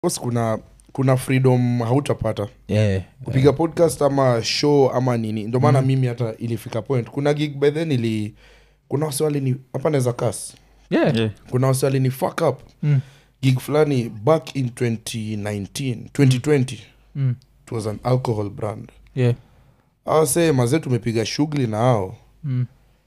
course kuna kuna freedom hautapata yeah, kupiga podcast ama show ama nini ndio maana mimi hata ilifika point kuna gig by then ili kuna waswali ni hapa naweza kas yeah. Yeah. kuna waswali ni fuck up Mm. gig fulani back in 2019 2020 Mm. it was an alcohol brand Yeah. awase mazee tumepiga shughuli na hao Mm.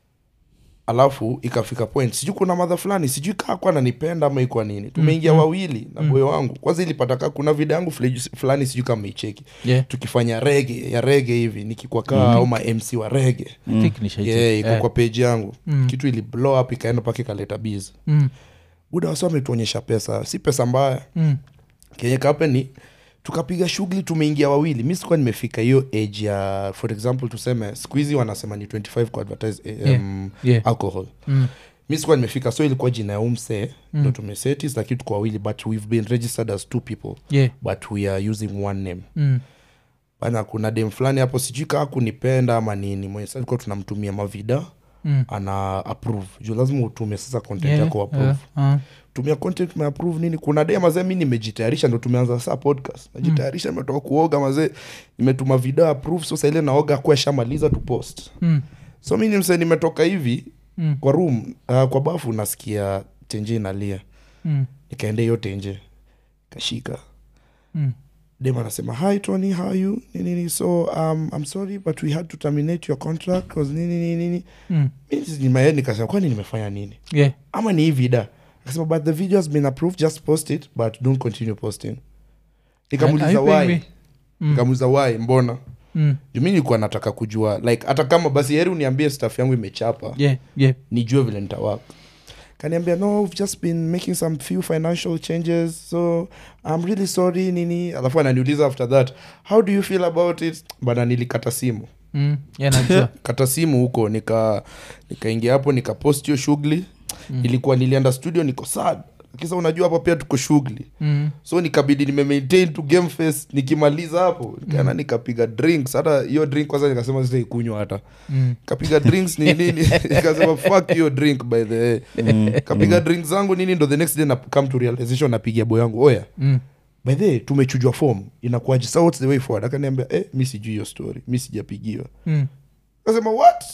alafu ikafika point sijui kuna madha fulani sijui kaa kwa nanipenda ama ikwa nini tumeingia wawili na boyo wangu kwanza ilipata kaa kuna video yangu fule- fulani sijui kama icheki Yeah. tukifanya rege ya rege hivi nikikwa kaa au ma mc wa rege I think nishaicheck. yeah, iko Yeah. kwa page yangu Mm. kitu ili blow up ikaenda mpaka ikaleta biz Mm. buda wasi wametuonyesha pesa si pesa mbaya Mm. kenye kape ni tukapiga shughuli tumeingia wawili mi sikuwa nimefika hiyo age ya for example tuseme siku hizi wanasema ni 25 ku advertise eh, Yeah. um, Yeah. alcohol Mm. mi sikuwa nimefika so ilikuwa jina ya umse ndo tumesetis lakini tuko wawili but we've been registered as two people Yeah. but we are using one name Mm. bana kuna dem fulani hapo sijui kaa kunipenda ama nini mwenye sasa tulikuwa tunamtumia mavida Mm. ana approve juu lazima utume sasa content Yeah. yako approve Yeah. Uh. tumia content umeapprove nini kuna day mazee mi nimejitayarisha ndo tumeanza saa podcast najitayarisha nimetoka kuoga mazee nimetuma video approve so saile naoga kuwa shamaliza tu post Mm. so mi nimse nimetoka hivi Mm. kwa room uh, kwa bafu nasikia tenje inalia Mm. nikaenda hiyo tenje kashika Mm. dem anasema hi tony how are you nini nini so um, i'm sorry but we had to terminate your contract cause nini nini nini Mm. mi in my head nikasema kwani nimefanya nini Yeah. ama ni hii vida akasema but the video has been approved just post it but don't continue posting nikamuuliza Are you paying why me? Mm. nikamuuliza why mbona Mm. Juu mi nilikuwa nataka kujua like hata kama basi heri uniambie staff yangu imechapa Yeah. Yeah. nijue vile nitawaka kaniambia no we've just been making some few financial changes so i'm really sorry nini alafu ananiuliza after that how do you feel about it bana nilikata simu Mm. Yeah, najua. kata simu huko nika nikaingia hapo nikapost hiyo shughuli mm. ilikuwa nilienda studio niko sad kisa unajua hapo pia tuko shughuli Mm. so nikabidi nimemaintain to game face nikimaliza hapo nikaenda nikapiga drinks hata hiyo drink kwanza nikasema sitaikunywa hata Mm. kapiga drinks ni nini nikasema fuck hiyo drink by the way kapiga drinks zangu nini ndo the next day na come to realization napigia boy yangu oya Mm. by the way tumechujwa form inakuaje so what's the way forward akaniambia eh mi sijui hiyo story mi sijapigiwa Mm. kasema what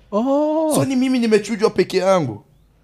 Oh. so ni mimi nimechujwa peke yangu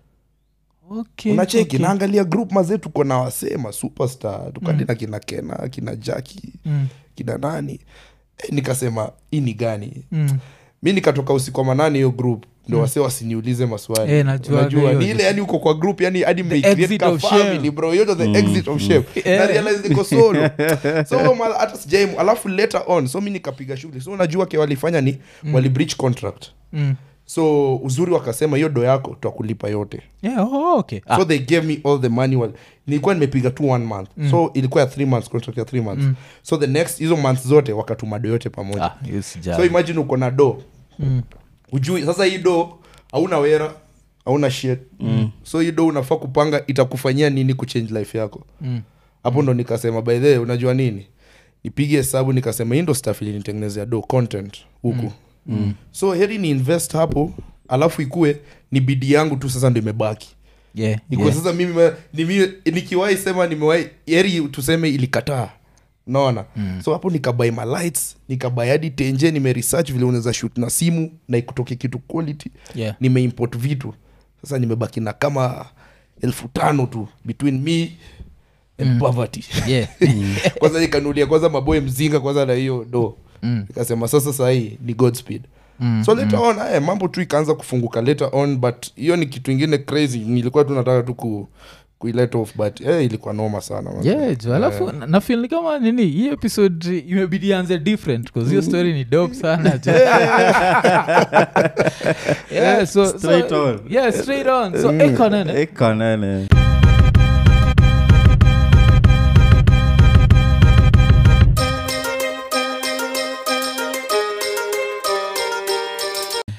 Okay, unacheki okay. naangalia group mazee tuko na wasema superstar tukadi na kina kena kina jaki Mm. kina nani e, nikasema hii ni gani Mm. mi nikatoka usiku wa manane hiyo group ndo wase wasiniulize maswali Eh, najuaga hiyo. ni ile yani uko kwa group yani hadi mmecreate exit ka of family, shame. bro hiyo ndo the exit of shame Eh. na realize niko solo so huyo mara hata sijaimu alafu later on so mi nikapiga shughuli so unajua ke walifanya ni wali breach contract Mm. so uzuri wakasema hiyo do yako twakulipa yote Yeah, oh, okay. Ah, so they gave me all the money wal- nilikuwa nimepiga tu one month so ilikuwa ya three months contract ya three months so the next hizo months zote wakatuma do yote pamoja ah, hiyo sijali. so imagine uko na do Mm. ujui sasa hii do hauna wera hauna shit so hii do unafaa kupanga itakufanyia nini kuchange life yako Mm. hapo ndo nikasema by the way, unajua nini nipige hesabu nikasema hii ndo staff ilinitengenezea do content huku mm. so heri ni invest hapo alafu ikue ni bidi yangu tu sasa ndo imebaki Yeah, ikuwe yeah. sasa mimi ma- ni mimi- nikiwahi sema nimewahi heri tuseme ilikataa naona mm. so hapo nikabai ma lights nikabai hadi tenje nimeresearch vile unaweza shoot na simu na ikutoke kitu quality Yeah. nimeimport vitu sasa nimebaki na kama elfu tano tu between me and poverty Yeah. kwanza nikanulia kwanza maboy mzinga kwanza na hiyo do Mm. nikasema sasa sahii ni godspeed Mm, so later on eh, mambo tu ikaanza kufunguka later on but hiyo ni kitu ingine crazy nilikuwa tu nataka tu ku kuilet off but eh, ilikuwa noma sana man. Yeah, jo, alafu na- nafeel ni kama nini hii episode imebidi anze different bcause hiyo story ni dope sana jo. yeah, so, Straight so, on. yeah, straight on so ekonene ekonene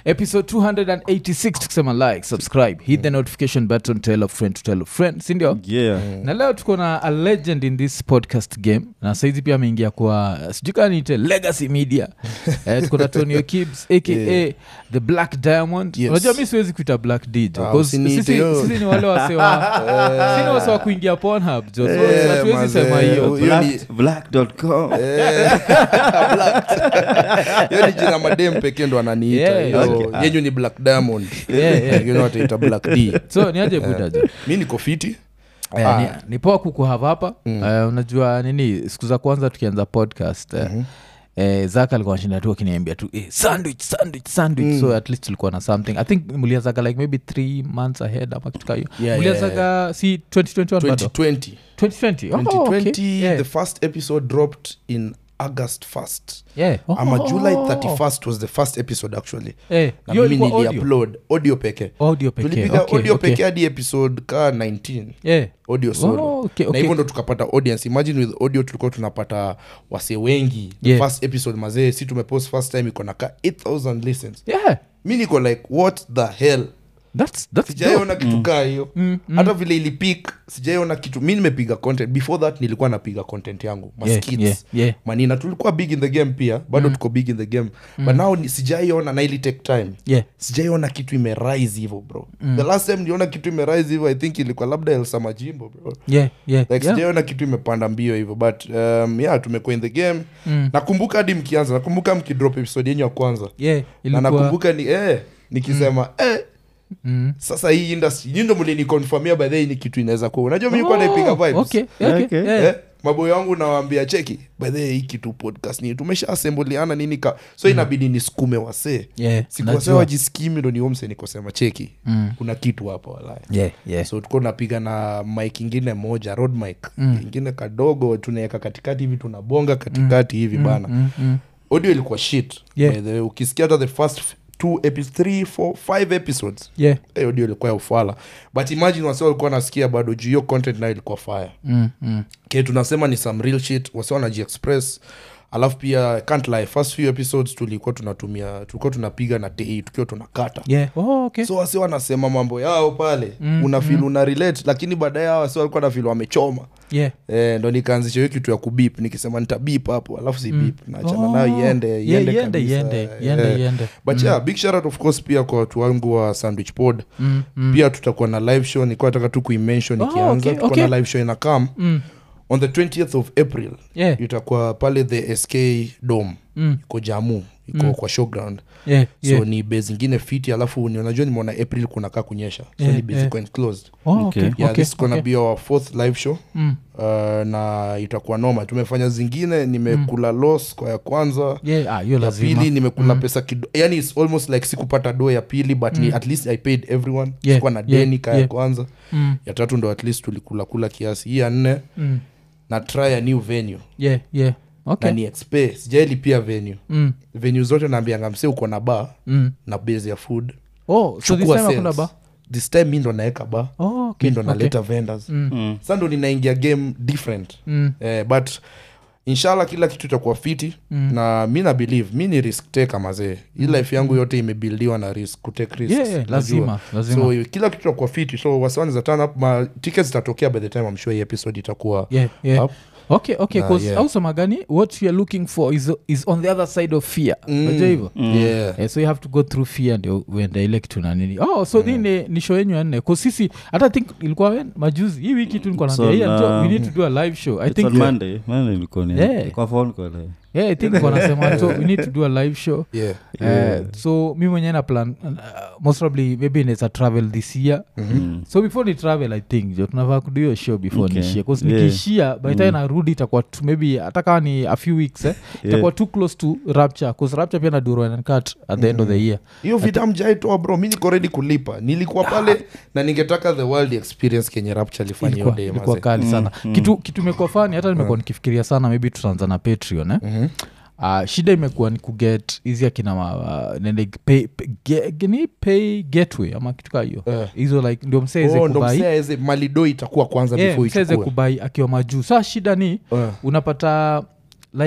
episode 286 tukisema like subscribe hit the notification button tell a friend to tell a friend sindio yeah na leo tuko na a legend in this podcast game na saizi pia ameingia kwa sijui kaa niite legacy media eh, tuko na tonio kibs aka Yeah. the black diamond Yes. unajua mi siwezi kuita black d jo, Ah, 'cause usiniite sisi, yo. sisi ni wale wasewa sini wase wa kuingia pornhub jo so Eh, hatuwezi mazee. sema hiyo Hiyo ni- Black- black.com Eh, Black. hiyo ni jina madem pekee ndo ananiita Yeah, Hiyo- okay. yenyu ni black diamond Yeah, yeah. wengine wataita black d so niaje buda jo mi niko fiti Eh, Ah. ni, ni poa kukuhava hapa Mm. Eh, unajua nini siku za kwanza tukianza podcast eh, Mhm. eh, zaka alikuwa nashinda tu akiniambia tu eh, sandwich sandwich sandwich Mm. so at least tulikuwa na something i think mlianzaga like maybe three months ahead ama kitu kahiyo Yeah, mlianzaga si 2021 bado 2020 2020 Oh, 2020 okay. yeah. the first episode dropped in august 1st yeah. Oh, ama oh, july oh, oh. 31st was the first episode actually Eh, na hiyo mimi ilikuwa audio? niliupload audio pekee audio pekee tulipiga okay, audio okay. pekee hadi episode ka 19 Yeah. audio solo Oh, okay, na okay. hivyo ndo tukapata audience imagine with audio tulikuwa tunapata wase wengi the Yeah. first episode mazee si tumepost first time iko na ka 8000 listens Yeah. mi niko like what the hell That's, that's sijaiona kitu kaa hiyo Mm, mm. hata vile ilipik sijaiona kitu mi nimepiga content before that nilikuwa napiga content yangu Yeah, maskits yeah, yeah. manina tulikuwa big in the game pia bado tuko big in the game but now ni- sijaiona na ili take time Yeah. sijaiona kitu imerise hivo bro the last time niliona kitu imerise hivo i think ilikuwa labda elsa majimbo bro Yeah, yeah, like yeah. sijaiona kitu imepanda mbio hivyo but um, yeah tumekuwa in the game Mm. nakumbuka hadi mkianza nakumbuka mkidrop episode yenyu ya kwanza Yeah, na ilikuwa- nakumbuka ni eh, nikisema eh, Mm. sasa hii industry nyi ndo mlinikonfamia by the way ni kitu inaweza kuwa unajua mi nikuwa Oh, naipiga vibes okay, okay, Okay. yeah. eh, maboyo wangu nawaambia cheki by the way hii kitu podcast ni tumesha asembuliana nini ka so inabidi nisukume wasee Yeah, sikuwasee najua. wajiskimi ndo niomse nikosema cheki Mm. kuna kitu hapa walaya Yeah, yeah. so tuko napiga na mik ingine moja road mic Mm. ingine kadogo tunaweka katikati hivi tunabonga katikati hivi bana Mm, mm. audio ilikuwa shit Yeah. By the way, ukisikia hata the first f- two epi- three, four, five episodes Yeah. eh, audio ilikuwa ya ufala but imagine wasi walikuwa nasikia bado juu hiyo content nayo ilikuwa fire Mm, mm. ke tunasema ni some real shit wasi wanajiexpress alafu pia can't lie first few episodes tulikuwa tunatumia tulikuwa tunapiga na tei tukiwa tunakata Yeah. Oh, okay. so wasi wanasema mambo yao pale Mm, unafil una relate lakini baadaye hao wasi walikuwa nafil wamechoma Yeah. Eh, ndo nikaanzisha hiyo kitu ya kubip nikisema nitabip hapo alafu si Mm. bip naachana Oh. nayo iende Yeah, iende iende, kabisa. iende, Eh, iende, iende. but Mm. yeah big shout out of course pia kwa watu wangu wa sandwich pod Mm, mm. pia tutakuwa na live show nilikuwa nataka tu kuimention Oh, ikianza okay, tutakuwa okay. na live show ina come Mm. on the 20th of april Yeah. itakuwa pale the sk dome Mm. iko jamu iko Mm. kwa showground Yeah, so yeah. ni base ingine fiti alafu ni unajua nimeona april kunakaa kunyesha so Yeah, ni base yeah. iko enclosed Oh, Okay. okay, yeah okay, this is gonna okay. be our fourth live show Mm. uh, na itakuwa noma tumefanya zingine nimekula loss kwa ya kwanza Yeah, ah, hiyo ya lazima. pili nimekula Mm. pesa kido yani its almost like sikupata do ya pili but ni Mm. at least i paid everyone Yeah, sikuwa na yeah, deni ka ya yeah. kwanza Mm, ya tatu ndo at least tulikula kula kiasi hii ya nne mm. na try a new venue Yeah, yeah. Okay. na ni expe sijailipia venue Mm, venue zote naambianga mse uko na ba mm. na base ya food Oh, so this Chukua time hakuna sales. ba? this time mi ndo naeka ba Oh, okay, mi ndo okay. naleta vendors Mm, Mm. sa ndo ninaingia game different mm, eh, but inshallah kila kitu itakuwa fiti Mm. na mi na believe mi ni risk taker mazee hii life yangu yote imebildiwa na risk kutake risks Yeah, yeah, unajua. lazima lazima so kila kitu itakuwa fiti so wasiwani za turn up ma tickets zitatokea by the time I'm sure hii episode itakuwa yeah, yeah. up. okay okay Na, 'cause yeah. au sema gani what youare looking for is, is on the other side of fear Mm. unajua hivyo yeah Eh, so you have to go through fear ndio uende ile kitu na nini oh so mm. ni, ni show yenyu ya nne ko sisi hata think ilikuwa when, majuzi hii wiki tu nilikuwa It's naambia, on, "Yeah, Joe, we um, need to do a live show i It's think on Monday. Monday ilikuwa ni- Yeah. kwa phone call, eh. yeah, i think wanasema so we need to do a live show yeah Yeah. Uh, so mi mwenyewe na plan uh, most probably maybe inaweza travel this year Mm. so before ni travel i think jo tunavaa kudu hiyo show before Okay. niishie bcause Yeah. nikiishia by the time Mm. narudi itakuwa tu maybe hata kama ni a few weeks eh, itakuwa too close to rapture bcause rapture pia nadurwankat at the end of the year hiyo vita mjaitoa bro mi niko ready kulipa nilikuwa pale na ningetaka the world experience kenye rapture alifanya hiyo ilikuwa, day ilikuwa mazee. kali sana Mm, kitu kitu imekuwa fani hata nimekuwa nikifikiria sana maybe tutaanza na patreon eh? Mhm. uh, shida imekuwa ni kuget hizi akina uh, nende pay, pay, ge, ni pay gateway ama kitu kaa hiyo Eh. hizo like ndio mseeze Oh, ndo kubai msee aweze- malido itakuwa kwanza yeah, before mseeze ichukue kubai akiwa majuu saa shida ni Eh. unapata like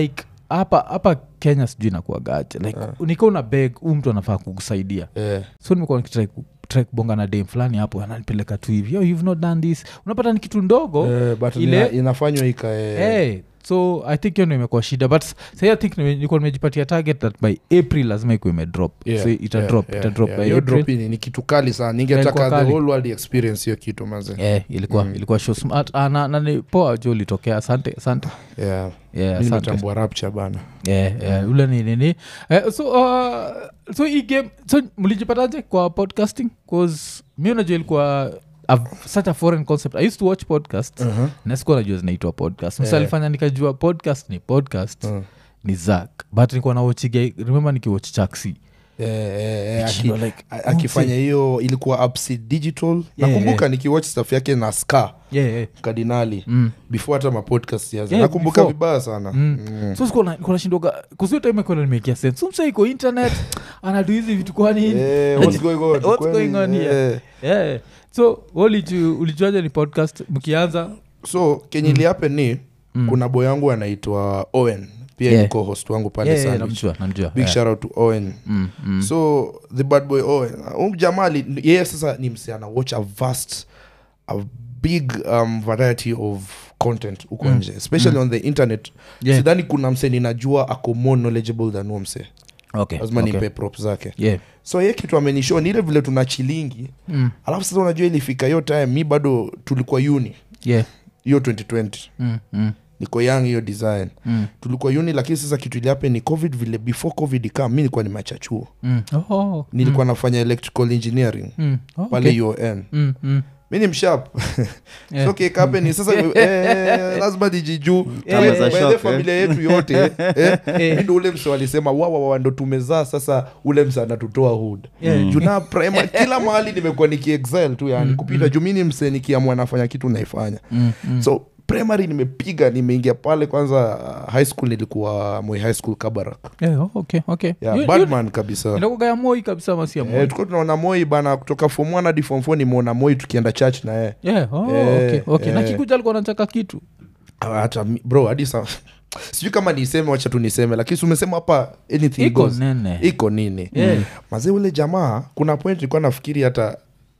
hapa hapa kenya sijui nakuagaje like uh. nika una beg huu mtu anafaa kukusaidia Eh, so nimekuwa nikitrai ku- try kubonga na dem fulani hapo ananipeleka tu hivi oh, you've not done this unapata ni kitu ndogo eh, but ile- ina- inafanywa ikae hey, so i think hiyo ndo imekuwa shida but sai i think nime- nilikuwa nimejipatia target that by april lazima ikuwa imedrop Yeah, so ita yeah, drop yeah, ita drop yeah. by Hiyo april drop ni, ni kitu kali sana Ilikuwa ningetaka the kali. whole world experience hiyo kitu maze Yeah, ilikuwa ilikuwa show smart ah, na, na ni poa jo ulitokea asante asante yeah. yeah, mi asante natambua rapture bana yeah, yeah, ule ni nini eh, so uh, so hii game so mlijipataje kwa podcasting bcause mi unajua ilikuwa a, such a foreign concept i used to watch podcast uh-huh. na sikuwa najua zinaitwa podcast msa Yeah. alifanya nikajua podcast ni podcast uh. ni zak but nikuwa nawochiga remember nikiwatch chaksi Eh, eh, eh, aki- Nikishindwa like, a- akifanya hiyo ilikuwa upsi digital nakumbuka nikiwatch stuff yake na ska yeah, yeah. kardinali Mm. before hata mapodcast yaza Yeah, nakumbuka before. vibaya sana Mm. Mm. so sikuwanashindoga kusiotaimekuwa nimekia sense so msa iko internet anadu hizi vitu kwa nini Eh, what's going on? What's Kwani, going on here? eh. yeah. so uliju- ulijuaje ni podcast mkianza so kenye ilihappen ni Mm. kuna boy yangu anaitwa owen pia Yeah. ni co-host wangu pale Yeah, yeah, Sandwich. namjua namjua big yeah. shout out to owen Mm, mm. so the bad boy owen um jamaa ali- yeye sasa ni mse ana watch a vast a big um, variety of content huko Mm. nje especially on the internet Yeah. sidhani kuna mse ninajua ako more knowledgeable than huo mse Okay, lazima okay. nipe prop zake Yeah. so ye kitu amenishow ni ile vile tuna chilingi Mm, alafu sasa unajua ilifika hiyo time mi bado tulikuwa uni yeah. hiyo 2020 Mm, mm, niko young hiyo design mm, tulikuwa uni lakini sasa kitu iliape ni covid vile before covid ikam mi nilikuwa nimeacha chuo mm. Oh, nilikuwa nafanya electrical engineering mm. Oh, pale okay. un Mm, mm. mi ni mshap Yeah. so kikape ni sasa eh, lazima nijijuu Kama za By the shock, eh. familia yetu yote eh, mi ndo ule mse walisema wawawa ndo tumezaa sasa ule mse anatutoa hood Yeah. juu na prima kila mahali nimekuwa nikiexile tu yani kupita juu mi ni mse nikiamua nafanya kitu naifanya Mm, mm. so primary nimepiga nimeingia pale kwanza uh, high school nilikuwa moi high school kabarak Yeah, oh, okay, okay. yeah, You- you- badman kabisa inakuwaga ya moi kabisa masia Eh, moi tulikuwa tunaona moi bana kutoka form 1 hadi form 4 nimeona moi tukienda church na yeye yeah, oh, Eh, okay, okay. na eh. kikuja alikuwa nachaka kitu Ah, hata mi- bro hadi sa sijui kama niseme wacha tu niseme lakini si umesema hapa anything iko goes nene iko nini Yeah. mazee ule jamaa kuna point nilikuwa nafikiri hata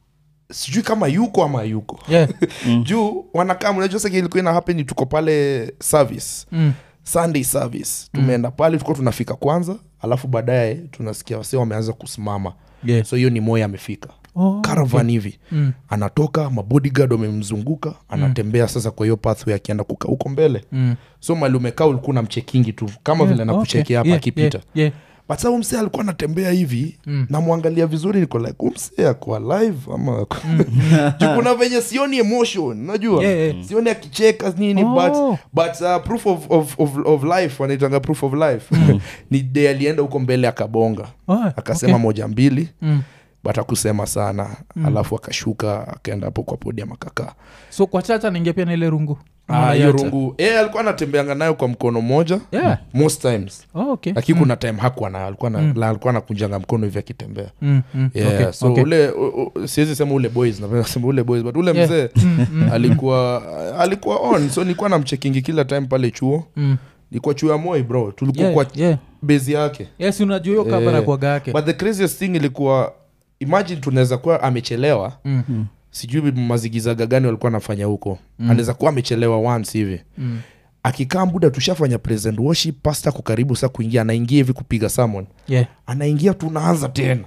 sijui kama yuko ama yuko yeah. juu wanakaa unajua sasa ilikuwa ina happen tuko pale service mm. sunday service tumeenda pale tulikuwa tunafika kwanza alafu baadaye tunasikia wase wameanza kusimama yeah. so hiyo ni moya amefika oh, caravan hivi mm. anatoka mabodyguard wamemzunguka anatembea sasa kwa hiyo pathway akienda kuka huko mbele Mm. so mali umekaa ulikuwa namchekingi tu kama Yeah, vile nakuchekia okay. hapa Yeah, akipita yeah, yeah. but sa umsee alikuwa anatembea hivi Mm. namwangalia vizuri niko like umsee ako alive ama ako- Juu kuna venye sioni emotion najua Yeah, yeah. sioni akicheka nini Oh. but, but uh, proof of, of, of, of life wanaitanga proof of life ni de alienda huko mbele akabonga Oh, akasema okay. moja mbili Mm. but akusema sana alafu akashuka akaenda hapo kwa podium akakaa so kwa chacha ningia pia na ile rungu Ah, hiyo Unaiacha? rungu e, alikuwa anatembeanga nayo kwa mkono moja yeah. most times oh, okay. lakini kuna time hakuwa nayo alikuwa na, la, alikuwa anakunjanga mkono hivi akitembea mm, mm. yeah, okay. so okay. ule u- u- siwezi sema ule boys napenda kusema ule boys but ule Yeah. mzee Mm, mm, alikuwa alikuwa on so nilikuwa namchekingi kila time pale chuo mm. nilikuwa chuo ya moi bro tulikuwa Yeah, kwa yeah. bezi yake yes unajua hiyo kabara Eh, kwaga yake but the craziest thing ilikuwa imagine tunaweza kuwa amechelewa Mm, sijui mazigizaga gani walikuwa anafanya huko mm. anaweza kuwa amechelewa once hivi mm. akikaa muda tushafanya present worship pasta ko karibu sa kuingia anaingia hivi kupiga samon yeah. anaingia tunaanza tena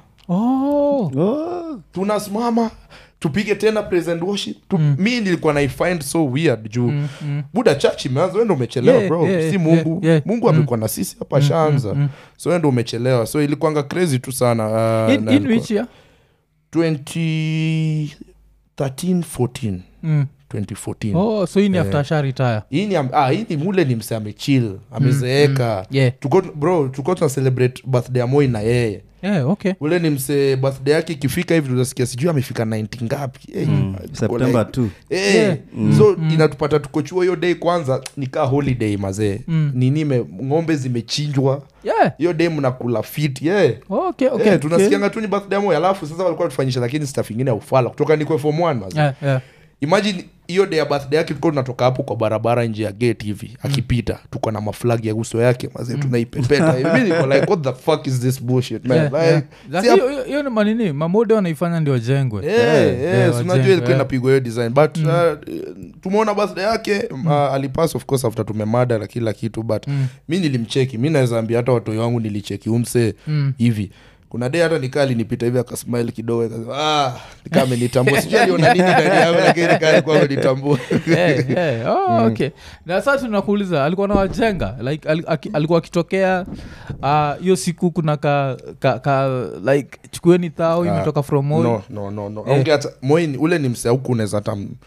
oh. Oh. tunasimama tupige tena present worship tu, mm. mi nilikuwa naifind so weird juu Mm, mm. buda church imeanza wendo umechelewa Yeah, bro yeah, si yeah, mungu yeah. mungu Mm. amekuwa na sisi hapa shaanza mm. so wendo umechelewa so ilikuanga crazy tu sana uh, in, na in ilikuwa- which year 2013 14 mm. 2014 oh so hii ni Eh. after sha retire hii ni am- ah, hii ni mule ni mse amechill amezeeka yeah Tuko- bro tulikuwa tuna celebrate birthday ya moi na yeye yeah okay ule ni mse birthday yake ikifika hivi tunasikia sijui amefika 90 ngapi Eh, tuko september like- 2 Eh, Yeah. so inatupata tuko chuo hiyo day kwanza nikaa holiday mazee Mm. nini ime- ng'ombe zimechinjwa yeah hiyo day mnakula fit yeah. okay okay Eh, tunasikianga tu ni birthday ya moi alafu sasa walikuwa tufanyisha lakini staff ingine ya ufala kutoka nikwe form one mazee yeah yeah imagine hiyo day ya birthday yake tulikuwa tunatoka hapo kwa barabara nje ya gate hivi akipita tuko na maflagi ya uso yake mazee tunaipepeta hivi mi niko like what the fuck is this bullshit man Yeah, like, yeah. si Lakini hap- hiyo- hiyo- hiyo ni manini mamode wanaifanya ndio wajengwe Yeah, yeah, yeah, si unajua wajengwe, ilikuwa yeah. inapigwa hiyo design but uh, tumeona birthday yake uh, alipass of course after tumemada na kila kitu but mi nilimcheki mi naweza ambia hata watoi wangu nilicheki umse hivi kuna day hata nikaa alinipita hivi akasmile kidogo akasema, ah, nikaa amenitambua sijui aliona nini ndani yangu lakini nikaa alikuwa amenitambua Yeah, yeah. Oh, okay na sasa tunakuuliza alikuwa na wajenga like al, aki, alikuwa akitokea ah, hiyo siku kuna ka, ka, ka like chukueni thao imetoka from Moi. no no no no Eh. Aunge hata moi ni- ule ni mse auku unaweza hata m-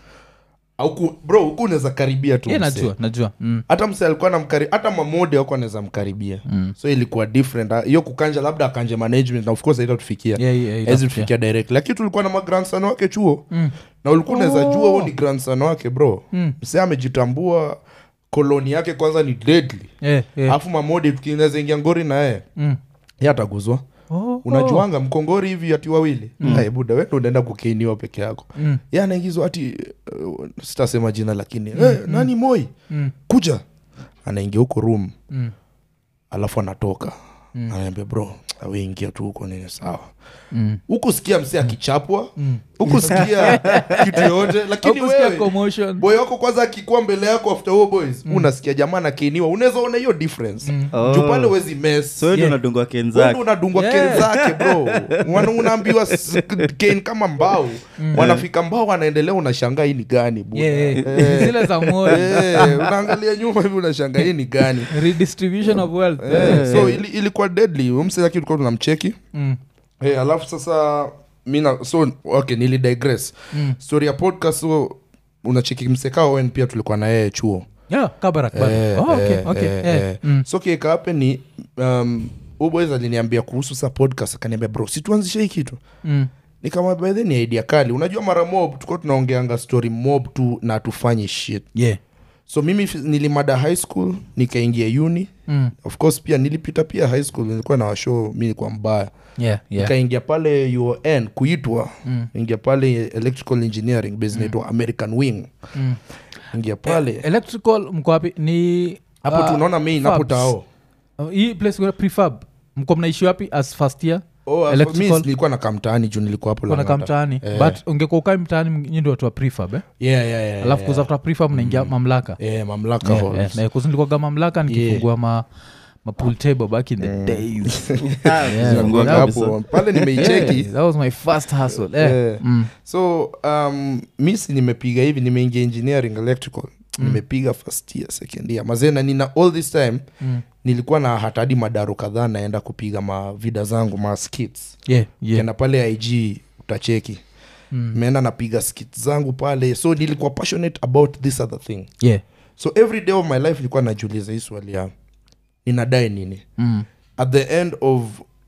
auku bro huku unaweza karibia tu Yeah, mse. najua najua mm. hata mse alikuwa namkari hata mamode wako anaweza mkaribia mm. so ilikuwa different Ah, hiyo kukanja labda akanje management na of course haitatufikia Yeah, yeah, yeah, hezi yeah. tufikia direct lakini tulikuwa na magrandson wake chuo mm. na ulikuwa unaweza jua huo ni grandson wake bro mm. mse amejitambua koloni yake kwanza ni deadly Yeah, yeah. alafu mamode tukinaweza ingia ngori na yeye Mm. ye ataguzwa Oh, unajuanga mkongori hivi ati wawili mm. buda wendo unaenda kukeiniwa peke yako Mm. ye anaingizwa ati uh, sitasema jina lakini mm. hey, nani moi Mm. kuja anaingia huko room Mm. alafu anatoka mm. anaambia bro aweingia tu huko nini sawa Mm. huku sikia msee akichapwa huku sikia kitu yoyote lakini Haukusikia wewe commotion. boy wako kwanza akikuwa mbele yako after huo boys unasikia jamaa nakeniwa unaweza ona hiyo difference Oh. juu pale wezi mess so ndio Yeah. unadungwa Wewe kenzake ndio unadungwa Yeah. ken zake bro Wana- unaambiwa s- ken kama mbao wanafika mbao wanaendelea unashangaa hii ni gani buda? Yeah, yeah. Eh. zile za Moi. Eh, unaangalia nyuma hivi unashangaa hii ni gani redistribution of wealth Eh, so ili, ilikuwa deadly umsaki tulikuwa tunamcheki Mm. hey, alafu sasa mina so okay nili digress Mm. story ya podcast so unacheki mseka owen pia tulikuwa na yeye chuo Yeah, Kabarak, bado. Eh, Oh, okay, eh, okay, eh, eh. eh. Mm. so kiekape ni um, uboys aliniambia kuhusu sa podcast akaniambia bro situanzishe hii kitu Mm. nikamwambia "By the way, ni idea kali unajua mara mob tukuwa tunaongeanga story mob tu na tufanye shit Yeah. so mimi f- nilimada high school nikaingia uni Mm. of course pia nilipita pia high school nilikuwa na washow mi nilikuwa mbaya Yeah, yeah. nikaingia pale uon kuitwa Mm. ingia pale electrical engineering base inaitwa american wing Mm. ingia pale electrical mko wapi ni hapo ah, tunaona main hapo fabs. tao Uh, hii place kuna prefab mko mnaishi wapi as first year oh, as- Electrical- mi nilikuwa na kamtaani juu nilikuwa hapo kona Lang'ata. kamtaani Eh. but ungekuwa ukai mtaani nyi ndio watu wa prefab eh? yeah, yeah, yeah, alafu yeah. kuzafta prefab mnaingia mamlaka yeah, mamlaka Yeah, halls. yeah. Na kuzi nilikuwaga mamlaka nikifungua ma mapool table back in the days Yeah, Zinakuwa that was- hapo pale nimeicheki Yeah, that was my first hustle eh. Yeah. Mm. so um, misi nimepiga hivi nimeingia engineering electrical nimepiga first year second year mazena nina all this time Mm. nilikuwa na hatadi madaro kadhaa naenda kupiga mavida zangu ma skits Yeah, yeah. kenda pale ig utacheki Mm. meenda napiga skits zangu pale so nilikuwa passionate about this other thing Yeah. so every day of my life nilikuwa najiuliza hii swali ya ninadae nini Mm. at the end of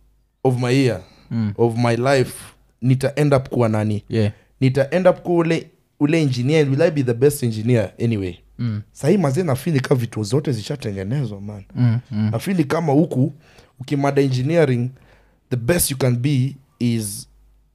of my year Mm. of my life nita end up kuwa nani Yeah. nita end up kuwa ule ule engineer will i be the best engineer anyway Mm. sahii mazee nafili ka vitu zote zishatengenezwa man Mm. Mm. nafili kama huku ukimada engineering the best you can be is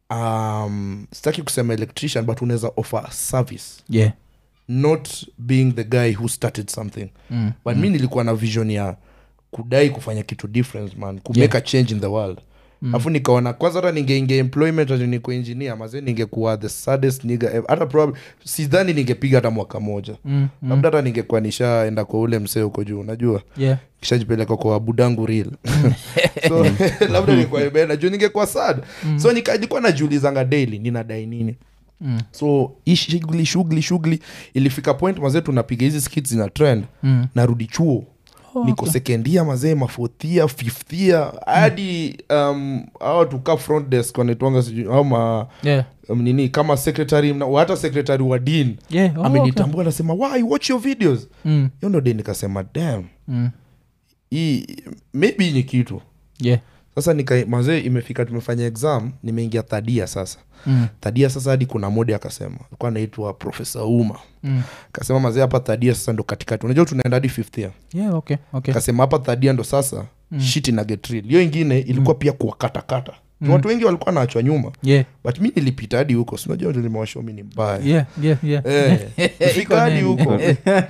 um, sitaki kusema electrician but unaweza offer service Yeah. not being the guy who started something Mm. but mi nilikuwa na vision ya kudai kufanya kitu different man kumake Yeah. a change in the world afu nikaona kwanza hata ningeingia employment ati niko engineer mazee ningekuwa the saddest nigga ever. hata probably sidhani ningepiga hata mwaka moja Mm. Mm. labda hata ningekuwa nishaenda kwa ule msee huko juu unajua Yeah. kishajipeleka kwa budangu real so labda ningekuwa imeenda juu ningekuwa sad so nika- nilikuwa najiulizanga daily ninadai nini Mm. so hii shughuli shughuli shughuli ilifika point mazee tunapiga hizi skits zina trend Mm. narudi chuo Oh, niko okay. sekendia mazee mafothia fifthia hadi um, awa tuka front desk wanaitwanga sijui au ma Yeah. um, nini kama secretary na- hata secretary wa dean Yeah. Oh, amenitambua anasema why watch your videos okay. Mm. hiyo ndo de nikasema dam Mm. hii maybe hii ni kitu Yeah. sasa nika mazee imefika tumefanya exam nimeingia thadia sasa Mm. thadia sasa hadi kuna mode akasema alikuwa anaitwa profesa uma Mm. akasema mazee hapa thadia sasa ndo katikati unajua tunaenda hadi fifth year Yeah, okay, okay. akasema hapa thadia ndo sasa mm. shit na get real hiyo ingine ilikuwa pia kuwakatakata mm. watu wengi walikuwa naachwa nyuma yeah but mi nilipita hadi huko sinajua nilimewasho mi ni mbaya yeah yeah yeah Eh, fika hadi nini? huko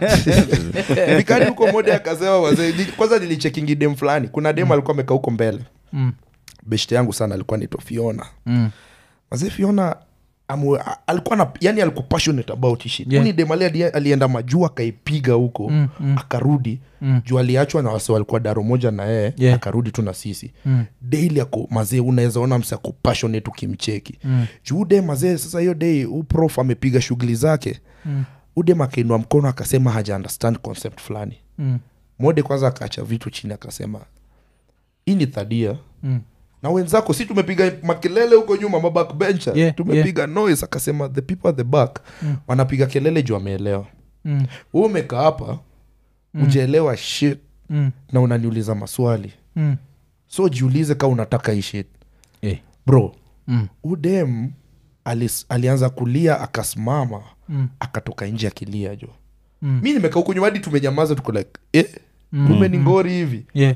fika hadi huko moja akasema wazee ni- kwanza nilichekingi dem fulani kuna dem alikuwa amekaa huko mbele Mm, beshte yangu sana alikuwa naitwa fiona mm, wazee fiona amu, a- alikuwa na yani alikuwa passionate about hii shit Yeah. yeah. dem ali- ali- alienda majuu akaipiga huko Mm, mm. akarudi Mm. juu aliachwa na wase walikuwa daro moja na yeye Yeah. akarudi tu na sisi mm, daily ako mazee unaweza ona mse ako passionate ukimcheki mm, juu de mazee sasa hiyo dei uprof amepiga shughuli zake mm, udem akainua mkono akasema haja understand concept fulani mm, mode kwanza akaacha vitu chini akasema hii ni thadia mm. na wenzako si tumepiga makelele huko nyuma mabackbencher Yeah, tumepiga noise akasema the people at the back Mm. wanapiga kelele juu ameelewa Mm, huu umekaa hapa ujaelewa shit mm, na unaniuliza maswali mm. so jiulize kaa unataka hii shit Eh, bro mm, udem alis, alianza kulia akasimama mm, akatoka nje akilia jo Mm. mi nimekaa huku nyuma hadi tumenyamaza tuko like eh, Mm. kumbe ni ngori hivi yeah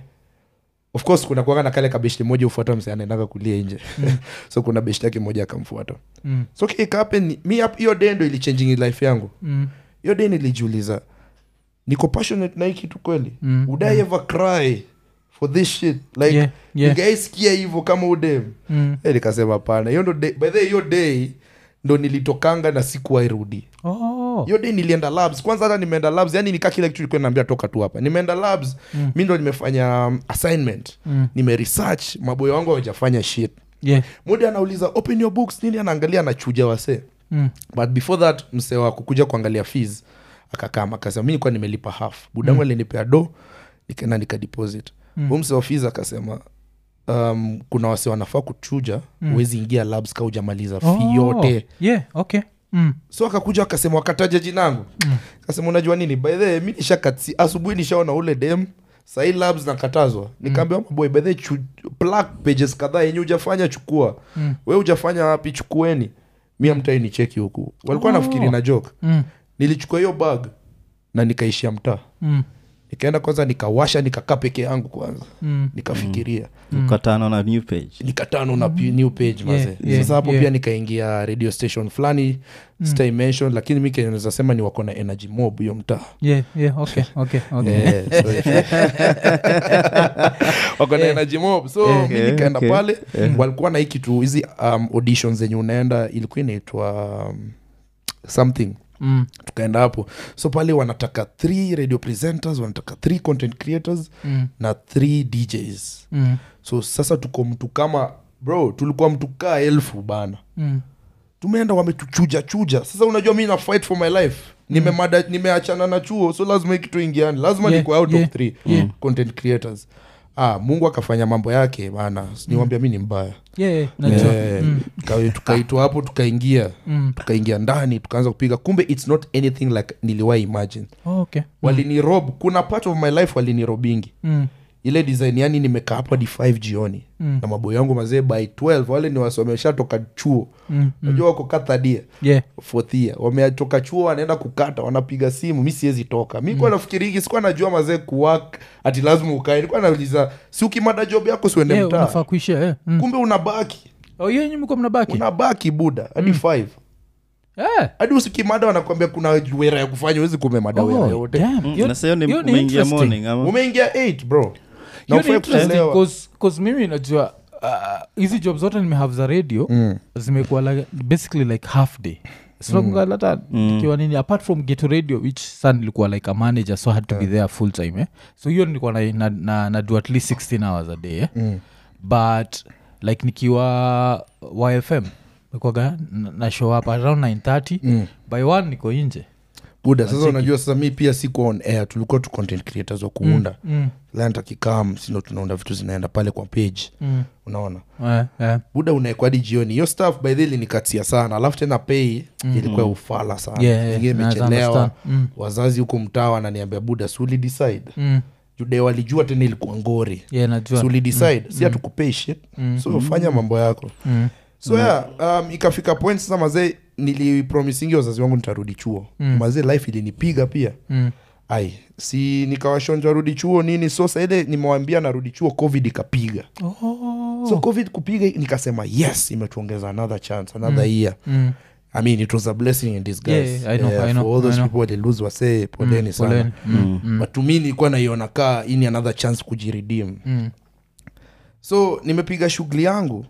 of course kuna kuaga na kale kabeshti moja ufuata mse anaendaga kulia nje so kuna beshti yake moja akamfuata Mm, so kikapen mi hap- hiyo day ndo ilichangingi life yangu mm, hiyo day nilijiuliza niko passionate na hii kitu kweli Mm, would i ever cry for this shit like Yeah, yeah. ningaisikia hivyo kama udem mm. Eh, nikasema pana hiyo ndo day- by the way, hiyo day ndo nilitokanga na sikuwairudi Oh. hiyo day nilienda labs kwanza hata nimeenda labs yani nikaa kile kitu ilikuwa naambia toka tu hapa nimeenda labs Mm. mi ndo nimefanya um, assignment Mm. nimeresearch maboyo wangu hawajafanya shit yeah mudi anauliza open your books nini anaangalia anachuja wasee mm. but before that msee wa kukuja kuangalia fees akakama akasema mi nilikuwa nimelipa half budangu alinipea do nikaenda nikadeposit Mm. mm. msee wa fees akasema um, kuna wase wanafaa kuchuja huwezi ingia labs ka ujamaliza fi Oh. yote yeah okay mm. so akakuja akasema wakataja jinangu Mm. akasema unajua nini by the way, mi nishakati asubuhi nishaona ule dem sahii labs nakatazwa nikaambia mm. boy by the way, chu, plug pages kadhaa yenye ujafanya chukua Mm. we ujafanya wapi chukueni mi amtai ni cheki huku walikuwa Oh. nafikiri na joke Mm. nilichukua hiyo bag na nikaishia mtaa Mm. nikaenda kwanza nikawasha nikakaa peke yangu kwanza Mm. nikafikiria ukatana na new page nikatano na pi- new page Yeah, mazee yeah, sasa hapo yeah. pia nikaingia radio station fulani mm. mention lakini mi kenye naweza sema ni wako na energy mob hiyo mtaa yeah yeah okay okay okay Eh, so if- wako na Eh. energy mob so Eh. mi nikaenda okay. pale walikuwa na hii kitu hizi um, auditions zenye unaenda ilikuwa inaitwa um, something mm. tukaenda hapo so pale wanataka three radio presenters wanataka three content creators Mm. na three djs Mm. so sasa tuko mtu kama bro tulikuwa mtu kaa elfu bana Mm. tumeenda wametuchuja chuja sasa unajua mi na fight for my life nimemada nimeachana na chuo so lazima hii kitu ingiani lazima Yeah, niko out yeah, of three yeah. content creators ah mungu akafanya mambo yake bana niwambia mi ni mbaya yeah yeah najua Eh, Mm. tuka- tukaitwa hapo tukaingia Mm. tukaingia ndani tukaanza kupiga kumbe its not anything like niliwahi imagine Oh, okay walinirob kuna part of my life walinirobingi mm. ile design yani nimekaa hapo hadi 5 jioni Mm. na maboyo yangu mazee by 12 wale ni wasomesha toka chuo Mm. najua wako kathadia yeah fourth year wametoka chuo wanaenda kukata wanapiga simu mi siwezi toka mi kuwa nafikiriki sikuwa najua mazee kuwak ati lazima ukae nilikuwa nauliza si ukimada job yako siuende yeah mtaa unafaa kuishia yeah. mm. kumbe unabaki oh yeah nyinyi mko mnabaki unabaki buda hadi five eh hadi usikimada wanakwambia kuna wera ya kufanya uwezi kumemada wera oh yote damn Mm, Hiyo- na sahiyo ni hiyo ni umeingia interesting. morning ama umeingia 8 bro na Hiyo ni ufai interesting kuelewa 'cause- 'cause mimi najua uh, hizi job zote nimehave za radio Mm. zimekuwa like, basically like half day sinakungalata Mm. ikiwa nini apart from geto radio which sa nilikuwa like a manager so I had to be there full time eh? so hiyo nilikuwa na, na, na, na do at least 16 hours a day eh? Mm. but like nikiwa yfm nikwaga na na show up around 930 Mm. by one niko nje buda sasa unajua sasa mi pia siko on air tulikuwa tu content creators wa kuunda mm, client akikam sindo tunaunda vitu zinaenda pale kwa page mm, unaona eh, eh, buda unaekwa hadi jioni hiyo staff by the way ilinikatia sana alafu tena pei ilikuwa ya ufala sana Yeah, yeah, ingine naweza imechelewa understand. Mm. wazazi huku mtaa wananiambia buda suli decide mm. jude walijua tena ilikuwa ngori yeah najua suli decide si hatukupei shit so fanya mambo yako mm. so yeah, um, ikafika point sasa mazee nilipromisingi wazazi wangu nitarudi chuo mm. mazee life ilinipiga pia Mm. ai si nikawashonjwa rudi chuo nini so saile nimewambia narudi chuo covid ikapiga Oh, Oh. so covid kupiga nikasema yes imetuongeza another chance another year Mm. i mean it was a blessing in disguise Yeah, I know, Eh, I know, for all those I know. people walilose wasee poleni Mm, sana poleni. Mm, mm, but to me nilikuwa naiona kaa ini another chance kujiredeem mm. so nimepiga shughuli yangu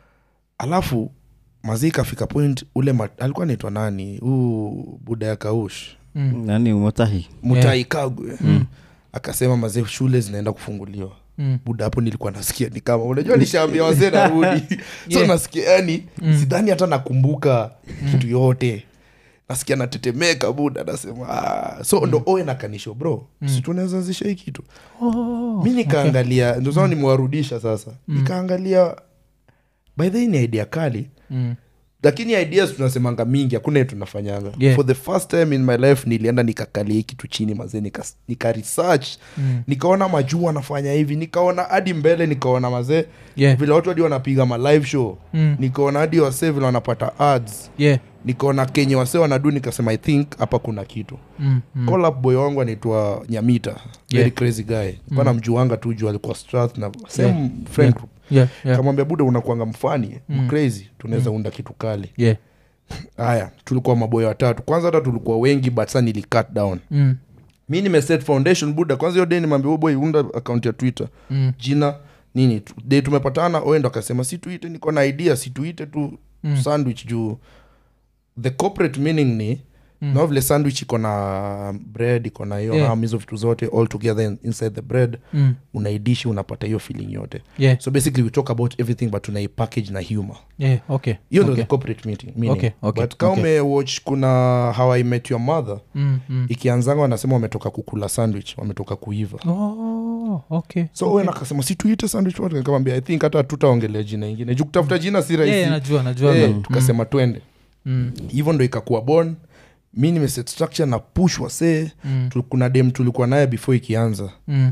alafu mazii ikafika point ule mat, alikuwa naitwa nani huu buda ya kaush Mm. nani motahi mutai kagwe akasema mazee shule zinaenda kufunguliwa Mm. buda hapo nilikuwa nasikia ni kama unajua nishaambia wazee narudi so Yeah. nasikia yani Mm. sidhani hata nakumbuka kitu yote nasikia natetemeka buda nasema ah. so ndo oe nakanisho bro mm. si tunaweza zisha hii kitu Oh, mi nikaangalia ndo saa nimewarudisha sasa nikaangalia by the way ni idea kali mm. lakini ideas tunasemanga mingi hakuna ye tunafanyanga Yeah. for the first time in my life nilienda nikakalia hii kitu chini mazee nika, nika research Mm. nikaona majuu wanafanya hivi nikaona hadi mbele nikaona mazee Yeah. vile watu hadi wanapiga ma live show Mm. nikaona hadi wasee vile wanapata ads Yeah. nikaona kenye wasee wanadu nikasema i think hapa kuna kitu Mm. Mm. call up boy wangu anaitwa nyamita very Yeah. crazy guy mm. namjuanga tu juu alikuwa strath na same Yeah. friend Yeah. group Yeah. Yeah. kamwambia buda unakuanga mfani Mm. crazy tunaweza unda kitu kali Yeah. haya tulikuwa maboya watatu kwanza hata tulikuwa wengi but sa nili cut down Mm. mi nimeset foundation buda kwanza hiyo day nimwambia "Oh boy unda account ya twitter Mm. jina nini tu- day tumepatana oendo akasema si tuite niko na idea si tuite tu Mm. sandwich juu the corporate meaning ni Mm. na vile sandwich iko na bread iko na hiyo Yeah. ham hizo vitu zote all together in- inside the bread Mm. unaidishi unapata hiyo feeling yote Yeah. so basically we talk about everything but tunaipackage na humor Yeah. Okay. hiyo ndo Okay. the corporate meeting, meaning. Okay, okay, but kama okay. umewatch kuna how i met your mother Mm. Mm. ikianzanga wanasema wametoka kukula sandwich wametoka kuiva Oh, okay. so okay. akasema si tuite sandwich wote nikamwambia i think hata tutaongelea jina ingine juu kutafuta jina si rahisi Yeah, najua najua Eh, Mm. tukasema twende Mm. hivyo ndo ikakuwa bon mi nimeset structure na push wasee Mm. Tu- kuna dem tulikuwa naye before ikianza Mm.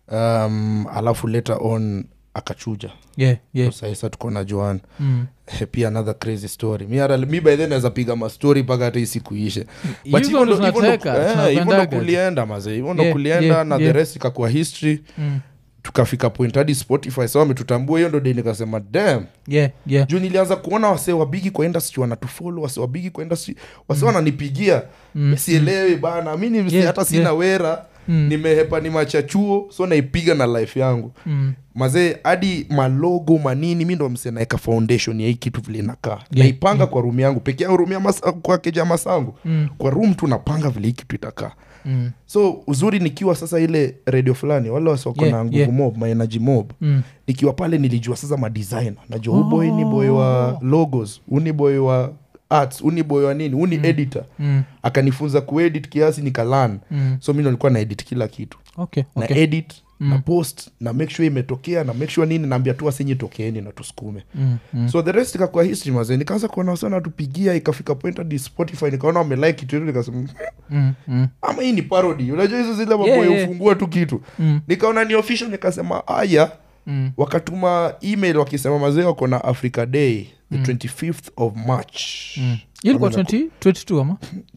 um, alafu later on akachuja Yeah, yeah. saisa tuko na joan Mm. Eh, pia another crazy story mi, hata- mi by then naweza piga mastori mpaka hata isikuishe But Hivyo hivyo ndo ndo- hivyo ndo- tunataka, eh, hivyo ndo tunapendaga. kulienda mazee hivyo ndo Yeah, kulienda yeah, na yeah. the rest ikakuwa history Mm. tukafika point hadi spotify sa wametutambua hiyo ndo de nikasema dam Yeah, yeah. juu nilianza kuona wasee wabigi kwa industry wanatufolo wase wabigi kwa industry wase wananipigia Mm, sielewi bana mi ni- Yeah, hata sina yeah. wera Mm. nimehepa ni machachuo so naipiga na life yangu Mm. mazee hadi malogo manini mi ndo mse naeka foundation ya hii kitu vile inakaa Yeah. naipanga kwa room yangu peke yangu room ya masa, kwa keja masangu Mm. kwa room tu napanga vile hii kitu itakaa Mm. so uzuri nikiwa sasa ile radio fulani wale wasiwako Yeah, na nguvu yeah. mob my energy mob Mm. nikiwa pale nilijua sasa madesigner najua oh. boy ni boy wa logos uni boy wa arts uni boy wa nini uni editor Mm. akanifunza kuedit kiasi nikalan Mm. so mi ndo nilikuwa na edit kila kitu Okay, na okay. edit na post na make sure imetokea na make sure nini naambia tu wasenye tokeeni na tusukume Mm. Mm. so the rest ikakuwa history mazee nikaanza kuona sana tupigia ikafika point hadi spotify nikaona wamelike kitu yetu nikasema Mm. Mm. ama hii ni parody unajua hizo zile mambo Yeah, ya yeah. ufungua tu kitu Mm. nikaona ni official nikasema aya Mm. wakatuma email wakisema mazee wako na africa day the 25th of march Mm. ilikuwa Wamena- 20 22 ama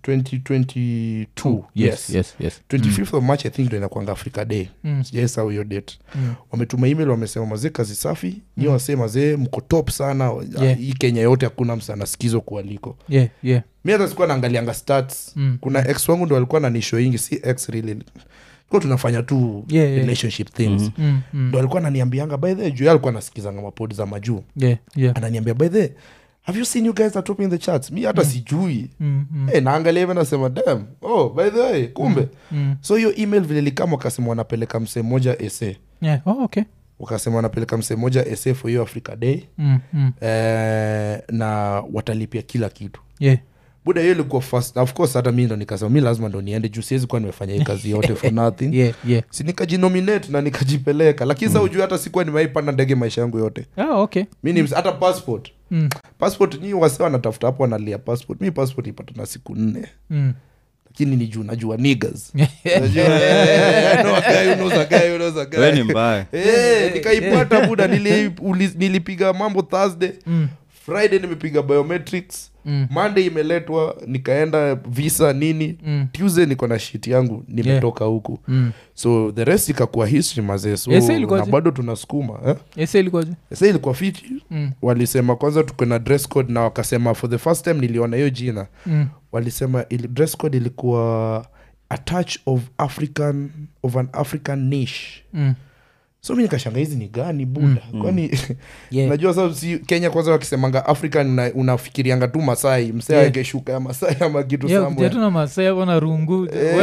2022 yes, yes, yes. 25th of march i think ndo inakwanga africa day Mm. sijaesau hiyo date Mm. wametuma email wamesema mazee kazi safi nyi wasee mazee mko top sana Yeah. hii kenya yote hakuna msana skizo kualiko Yeah, yeah. mi hata sikuwa naangalianga stats Mm. kuna ex wangu ndo alikuwa nanisho ingi si ex really ko tunafanya tu Yeah, yeah. relationship things Mm. Mm. ndo alikuwa ananiambianga by the juu yeye alikuwa anasikizanga mapodi za majuu Yeah, yeah. ananiambia by the have you seen you guys are topping the charts mi hata sijui Mm. Mm. hey, naangalia hivi nasema dam oh by the way kumbe Mm. so hiyo email vile likama wakasema wanapeleka msee moja ese Yeah. Oh, okay. wakasema wanapeleka msee moja ese for hiyo africa day Mm. Mm. eh, na watalipia kila kitu Yeah. buda hiyo ilikuwa first of course hata mi ndo nikasema mi lazima ndo niende juu siwezi kuwa nimefanya hii kazi yote for nothing Yeah, yeah. si nikajinominate na nikajipeleka lakini sa ujui hata sikuwa nimewaipanda ndege maisha yangu yote Ah, okay. mi ni hata passport Mm. passport nyi wase wanatafuta hapo wanalia passport mi passport ipata na siku nne Mm. lakini ni juu najua niggas Najua, eh, I know a guy who knows a guy who knows a guy. we ni mbaya Eh, nikaipata buda nili, uli- nilipiga mambo thursday Mm. friday nimepiga biometrics Mm. monday imeletwa nikaenda visa nini Mm. tuesday niko na shit yangu nimetoka huku Mm. so the rest ikakuwa history mazee so Ese ilikuwaje? na bado tunasukuma eh? ese ilikuwaje sa ilikuwa fiti Mm. walisema kwanza tuko na dress code na wakasema for the first time niliona hiyo jina Mm. walisema ili, dress code ilikuwa a touch of african of an african niche Mm. so mi nikashanga hizi ni gani buda kwani Yeah. najua sasa si kenya kwanza wakisemanga african una- unafikirianga tu masai msee Yeah. angeshuka ya masai ama kitu Yeah, somewhere. ukijatu na masaya bona rungu Eh,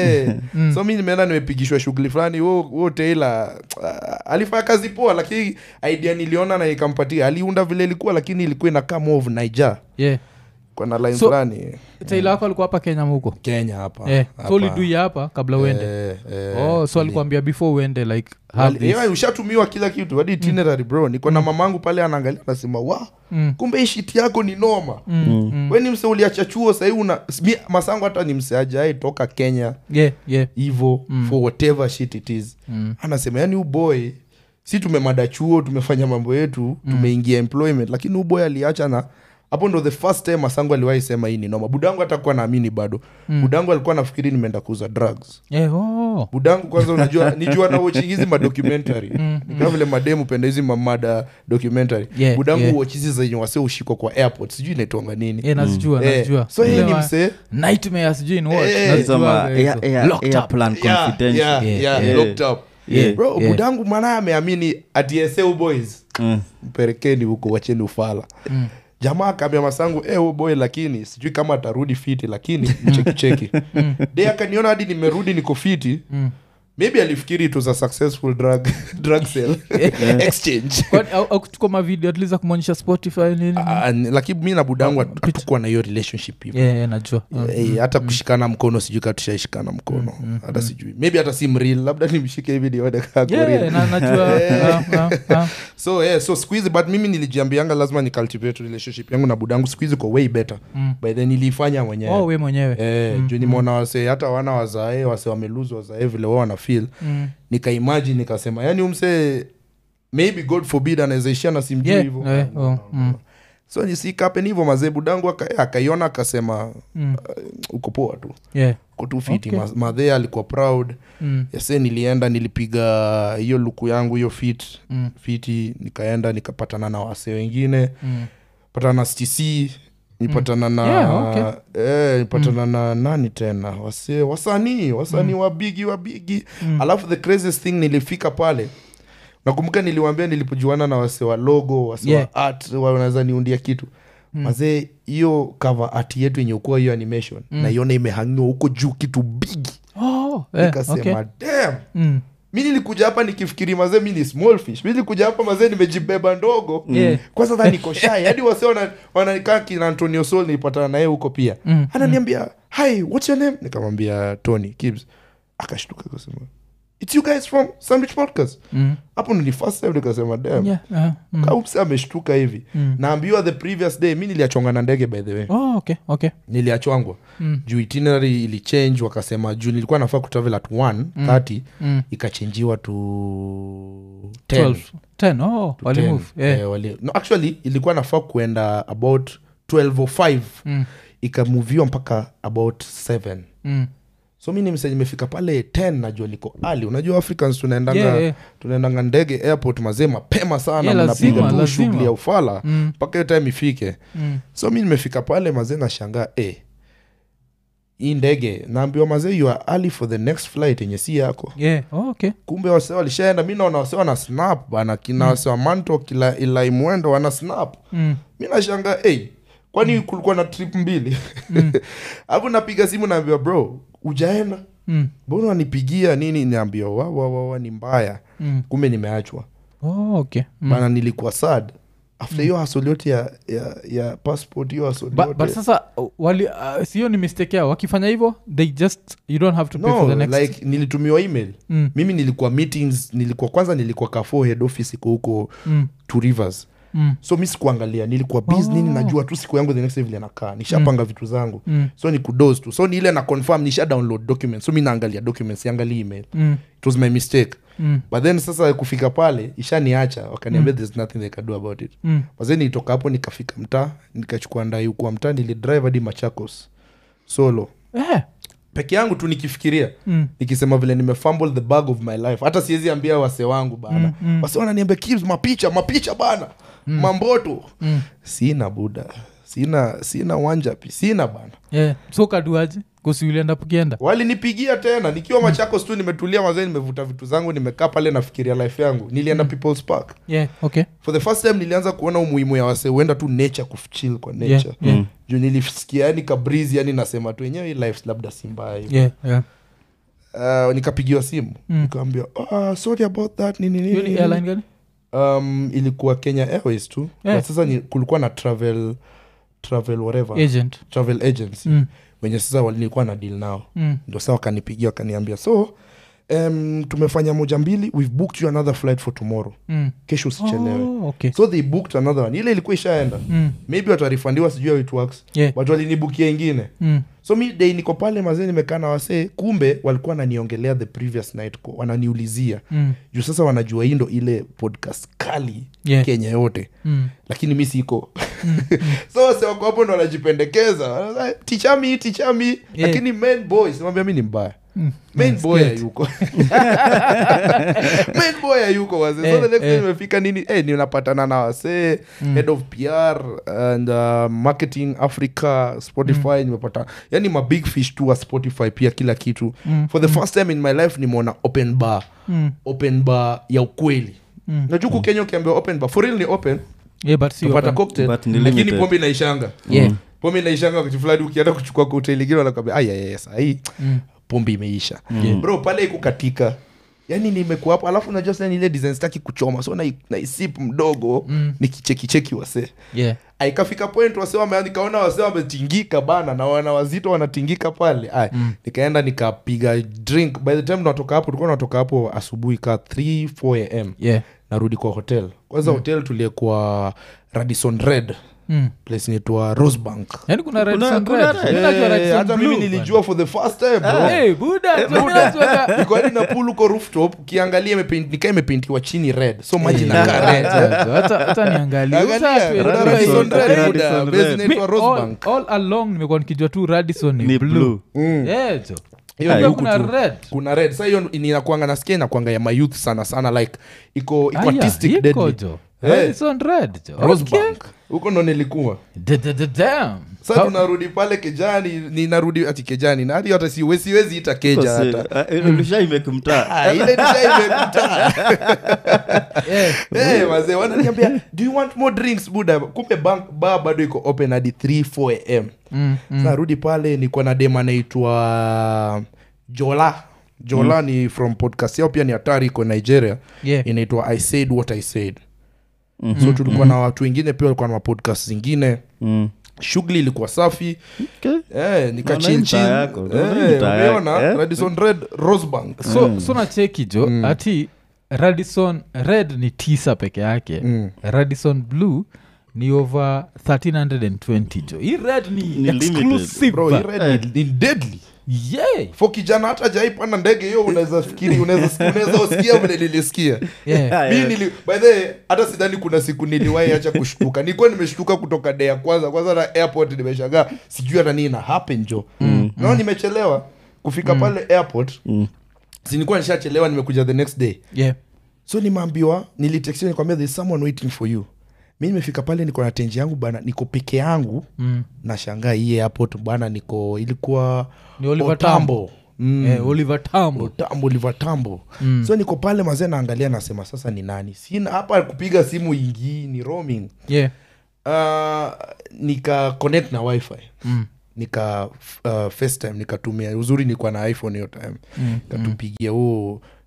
wewe so mi nimeenda nimepigishwa shughuli fulani huo huo tailor ah, alifanya kazi poa lakini idea niliona na ikampatia aliunda vile ilikuwa lakini ilikuwa inakaa more of niger yeah kwa na line So- fulani taila wako alikuwa hapa kenya muko kenya hapa yeah. hapa. so ulidui hapa kabla uende Eh, eh, oh so ili- alikuambia before uende like have Wali- this yeah, ushatumiwa kila kitu hadi itinerary bro niko na mamangu pale anaangalia anasema wa Mm. kumbe hii shit yako ni noma Mm, mm. we ni mse uliacha chuo sahii una mi, masangu hata ni mse ajai toka kenya yeah yeah hivo for whatever shit it is Mm. anasema yani uboy si tumemada chuo tumefanya mambo yetu tumeingia employment lakini uboy aliacha na hapo ndo the first time masangu aliwahi sema hii ni noma budangu hatakuwa naamini bado budangu alikuwa nafikiri nimeenda kuuza drugs yeah oh budangu kwanza unajua nijua na watching hizi madocumentary kama vile mademu penda hizi mamada documentary Yeah, budangu yeah. watch hizi zenye wase ushikwa kwa airport sijui inaitwanga nini yeah nazijua Eh, nazijua so yeye Ile ni ma- msee nightmare sijui ni what Eh, Nazijua Sema, hizo. air- air- Locked up. airplan Yeah, confidential. yeah, Yeah, yeah, yeah. locked up. Yeah, bro yeah. budangu mana ameamini atieseu boys Mm. mpelekeni huko wacheni ufala Mm. jamaa akaambia masangu eh, huyu boy lakini sijui kama atarudi fiti lakini mchekicheki de akaniona hadi nimerudi niko fiti Mm. maybe alifikiri it was a successful drug, drug sale exchange Kwani au- au kuchukua mavideo atliza kumwonyesha spotify nini Ah, ni- lakini mi na budangu Ah, hatu- hatukuwa na hiyo relationship hivo yeah, yeah, najua Mm. Eh, hata kushikana mkono sijui kaa tushaishikana mkono hata sijui maybe hata si mril labda nimshike hivi nione kaa ako Yeah, real. na- najua Ah, ah, ah. so yeah, so siku hizi but mimi nilijiambianga lazima ni cultivate relationship yangu na budangu siku hizi ko way better Mm. by then niliifanya mwenyewe oh we mwenyewe Eh, juu nimeona wasee hata wana wazae wase wameluzu wazae vile wao wana feel Mm. nikaimagine nikasema yani umse maybe god forbid anawezaishia na simjui Yeah, hivo eh, oh, mm. so nisikapen hivo mazee budangu aka- akaiona akasema Mm. uko poa tu yeah uko tu fiti Okay. okay. madhee alikuwa proud Mm. yase nilienda nilipiga hiyo luku yangu hiyo fit Mm. fiti nikaenda nikapatana na wase wengine Mm. patana na stc nipatana na Yeah, okay. eh, nipatana na nani tena wase wasanii wasanii wabigi wabigi Mm. alafu the craziest thing nilifika pale nakumbuka niliwambia nilipojuana na wase wa logo wase Yeah. wa art wanaweza niundia kitu mazee hiyo cover art yetu yenye ukuwa hiyo animation naiona imehangiwa huko juu kitu bigi Oh, eh, nikasema okay. damn Mm. mi nilikuja hapa nikifikiri mazee mi ni small fish mi nilikuja hapa mazee nimejibeba ndogo Yeah. kwanza dha niko shai hadi wase wana- wananikaa kina antonio sol nilipatana naye huko pia Mm, ananiambia hi what's your name nikamwambia tony kibs akashtuka akasema its you guys from sandwich podcast Mm. hapo ndo ni first time nikasema damn Yeah, ah, mm. kaupsi ameshtuka hivi Mm. naambiwa the previous day mi niliachwanga na ndege by the way Oh, okay, okay. niliachwangwa Mm. juu itinerary ilichange wakasema juu nilikuwa nafaa kutravel at 1 30 Mm. ikachenjiwa to 10. 12. 10, oh, To wali 10. move, yeah. Eh, wali- no, actually ilikuwa nafaa kuenda about 12 or 5 Mm. ikamuviwa mpaka about 7 Mm. so mi nimse nimefika pale 10 najua niko ali unajua africans tunaendanga Yeah, yeah. tunaendanga ndege airport mazee mapema sana Yeah, lazima, mnapiga tu lazima. shughuli ya ufala Mm. mpaka hiyo time ifike Mm. so mi nimefika pale mazee nashangaa eh, hii ndege naambiwa mazee you are early for the next flight yenye si yako Yeah, oh, okay. kumbe wase walishaenda mi naona wase wana snap bana kina wase wa manto kila ilai mwendo wana snap Mm. mi nashanga hey, kwani kulikuwa na trip mbili hapo napiga simu naambiwa bro ujaenda Mm. mbona wanipigia nini naambiwa wawawawa ni mbaya Mm. kumbe nimeachwa Oh, okay. Mm. bana nilikuwa sad after hiyo hasoli yote ya, ya, ya passport hiyo hasoli But, yote but sasa uh, wali uh, sio ni mistake yao wakifanya hivyo they just you don't have to pay for no the next like nilitumiwa email mm. mimi nilikuwa meetings nilikuwa kwanza nilikuwa kafo head office iko huko Mm. two rivers Mm. so mi sikuangalia nilikuwa busy nini najua tu siku yangu the next day vile nakaa nishapanga vitu zangu Mm. so ni kudos tu so ni ile na confirm nisha download documents so mi naangalia documents siangalii email Mm. it was my mistake Mm. but then sasa kufika pale ishaniacha wakaniambia there's nothing they can do about it Mm. mazee nilitoka hapo nikafika mtaa nikachukua ndai kwa mtaa nilidrive hadi machakos solo Eh. peke yangu tu nikifikiria Mm. nikisema vile nimefumble the bag of my life hata siwezi ambia wase wangu bana Mm, mm. wase wananiambia "Kibz, mapicha mapicha bana mamboto Mm. sina buda sina sina wanjapi sina bana Yeah. so kaduaje kusiulienda pukienda walinipigia tena nikiwa machakos tu nimetulia mazee nimevuta vitu zangu nimekaa pale nafikiria life yangu nilienda people's park yeah. okay for the first time nilianza kuona umuhimu ya wase huenda tu nature kuchill kwa nature Yeah, yeah. juu nilisikia yani kabrizi yani nasema tu enyewe hii life labda si mbaya hivi yeah. yeah. uh, nikapigiwa simu Mm. nikaambia oh, sorry about that nini nini, Hiyo ni nini." airline gani um, ilikuwa kenya airways tu Yeah. but sasa ni, kulikuwa na travel travel whatever agent travel agency mm. wenye sasa wali- nilikuwa na deal nao Mm. ndo saa wakanipigia wakaniambia so um, tumefanya moja mbili we've booked you another flight for tomorrow Mm. kesho usichelewe Oh, okay so they booked another one ile ilikuwa ishaenda mm. maybe watarifandiwa sijui how it works yeah. but walinibukia ingine mm. so mi dei niko pale mazee nimekaa na wasee kumbe walikuwa wananiongelea the previous night ko- wananiulizia Mm. juu sasa wanajua hii ndo ile podcast kali Yeah. kenya yote Mm. lakini mi siko so wase wako hapo ndo wanajipendekeza Wanasema, tichami tichami lakini main boy simwambia mi ni mbaya Mm. main Yeah, boy scared. hayuko main boy hayuko wase so Eh, the next eh. time imefika nini eh, ninapatana na wasee head of pr and uh, marketing africa spotify nimepata yani ma big fish tu wa spotify pia kila kitu Mm, for the first time in my life nimeona open bar Mm. open bar ya ukweli Mm. najua huku kenya ukiambia open bar for real ni open Yeah, but si tupata open. cocktail But ni lakini limited. pombe inaishanga Yeah. pombe inaishanga wakati fulani ukienda kuchukua kwa hoteli ingine wanakwambia aya sahii Mm. pombe imeisha Yeah. bro pale ikukatika yani nimekuwa hapo alafu unajua sasa ni ile design sitaki kuchoma so nai- naisip mdogo Mm. nikichekicheki wase Yeah. aikafika point wase wame- nikaona wase wametingika bana na wana wazito wanatingika pale Ay, Mm. nikaenda nikapiga drink by the time natoka hapo tulikuwa natoka hapo asubuhi ka 3 4 am Yeah. narudi kwa hotel kwanza hotel tuliyekuwa radison red Mm. place inaitwa rosebank yaani kuna red Kuna- sun kuna red. red. Mimi najua red Eh, sun hata mimi blue, nilijua for the first time bro. bwana. Eh, buda, so mimi najuaga- Niko hadi na pool huko rooftop ukiangalia imepaint- nikaa imepeintiwa chini red so maji Eh, nakaa red hata- hata- hata niangalie. Angalia, Utatu, kuna eh, Radisson eh, Red, eh, buda, Radisson base Red. inaitwa mi- Rosebank. all- all along nimekuwa nikijua tu radison ni, ni blue. blue Mm. Yeah, jo. Hiyo Kumbe ni huku kuna tu. red kuna red sa hiyo inakwanga nasikia inakwanga ya mayouth sana sana like iko iko Aya, artistic iko deadly. jo Eh. radison red jo Okay. rosebank huko ndo nilikuwa Da- da- da- damn. sa How- tunarudi pale kejani ninarudi ati kejani na hadi hata siwe- siwezi ita keja hata ulishaimekmtaa Ah, ile nishaimekuta Eh, hey, wazee wananiambia do you want more drinks buda kumbe bank bar bado iko open hadi 3 4 am mm, mm. Sasa narudi pale niko na dem anaitwa jola jola ni from podcast yao pia ni hatari iko nigeria Yeah. inaitwa i said what i said so tulikuwa na watu wengine pia walikuwa na mapodcast zingine shughuli ilikuwa safi eh, Naona hii nikachilchil mtaa yako, naona hii mtaa yako, umeona eh? radison red rosebank so, so nacheki jo ati radison red ni tisa peke yake Mm. radison blue ni over 1320 jo hii red ni, Ni limited. exclusive bro hii red ni, ni deadly yeah. fo kijana hata jaipanda ndege hiyo unaweza fikiri unaweza unaweza usikia vile nilisikia Yeah. mi nili by the way, hata sidhani kuna siku niliwahi acha kushtuka nilikuwa nimeshtuka kutoka day ya kwanza kwanza na airport nimeshangaa sijui hata nini na happen jo mm. nao nimechelewa kufika pale airport Mm. si nilikuwa nishachelewa nimekuja the next day Yeah. so nimeambiwa nilitexiwa nikwambia there's someone waiting for you mi nimefika pale niko na tenji yangu bana niko peke yangu Mm. nashangaa hii airport bana niko ilikuwa Ni Oliver Otambo. Mm. Eh, oliver tambo tambo livatambo mm. so niko pale mazee naangalia nasema sasa ni nani sina hapa kupiga simu ingii ni roaming yeah. uh, nika connect na wifi mm. nika uh, facetime nikatumia uzuri nilikuwa na iphone hiyo time Mm. katupigia huo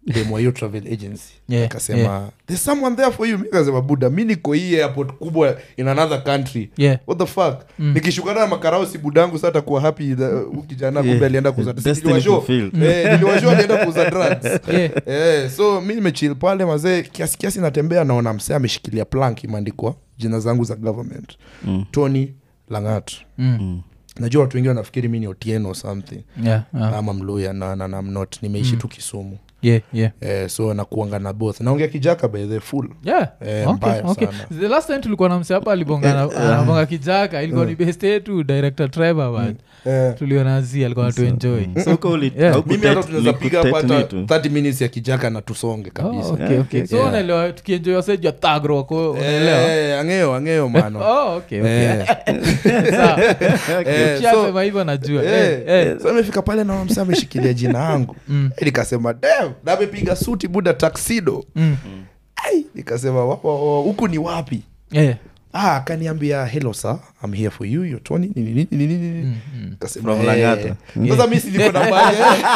demo hiyo travel agency Yeah, akasema yeah. there's someone there for you mi kasema buda mi niko hii airport kubwa in another country Yeah. what the fuck nikishukana na makarausi budangu sa atakuwa happy the- huyu kijana kumbe Yeah. alienda kuuza Destiny niliwashow fulfilled. eh, niliwashow alienda kuuza drugs Yeah. eh, so mi nimechil pale mazee kiasi kiasi natembea naona msee ameshikilia plank imeandikwa jina zangu za government Mm. tony langat Mm. najua watu wengi wanafikiri mi ni otieno or something Yeah, yeah. ama mluya na, na, na I'm not nimeishi tu kisumu Yeah, yeah. eh, so nakuanga na both naongea kijaka by the full Yeah. Eh, Okay, mbaya okay. sana. the last time tulikuwa na mse hapa alibonga anabonga kijaka ilikuwa ni best yetu director trevor but eh, tuliona zi alikuwa natuenjoy So uko uli- Yeah. hauku mimi hata tet- tunaweza piga hapo uliku hata tet ni tu. 30 minutes ya kijaka na tusonge kabisa Oh, okay, Yeah, okay. okay. so Yeah. unaelewa tukienjoy waseja thagro wako unaelewa Eh, angeo angeo mano oh, okay, okay. Eh, Sawa. eh, so- Ukishasema hivyo najua Eh, Eh, eh. so imefika pale na msa ameshikilia jina yangu Mm. Eh, nikasema "Damn, na amepiga suti buda taksido Mm. Ai, nikasema "Wa- wa- wa- huku ni wapi Eh. ah, akaniambia hello sir I'm here for you you're Tony nini nini nini nini Mm, mm. Nikasema, From "Eh." Lang'ata. sasa mi si niko na bagi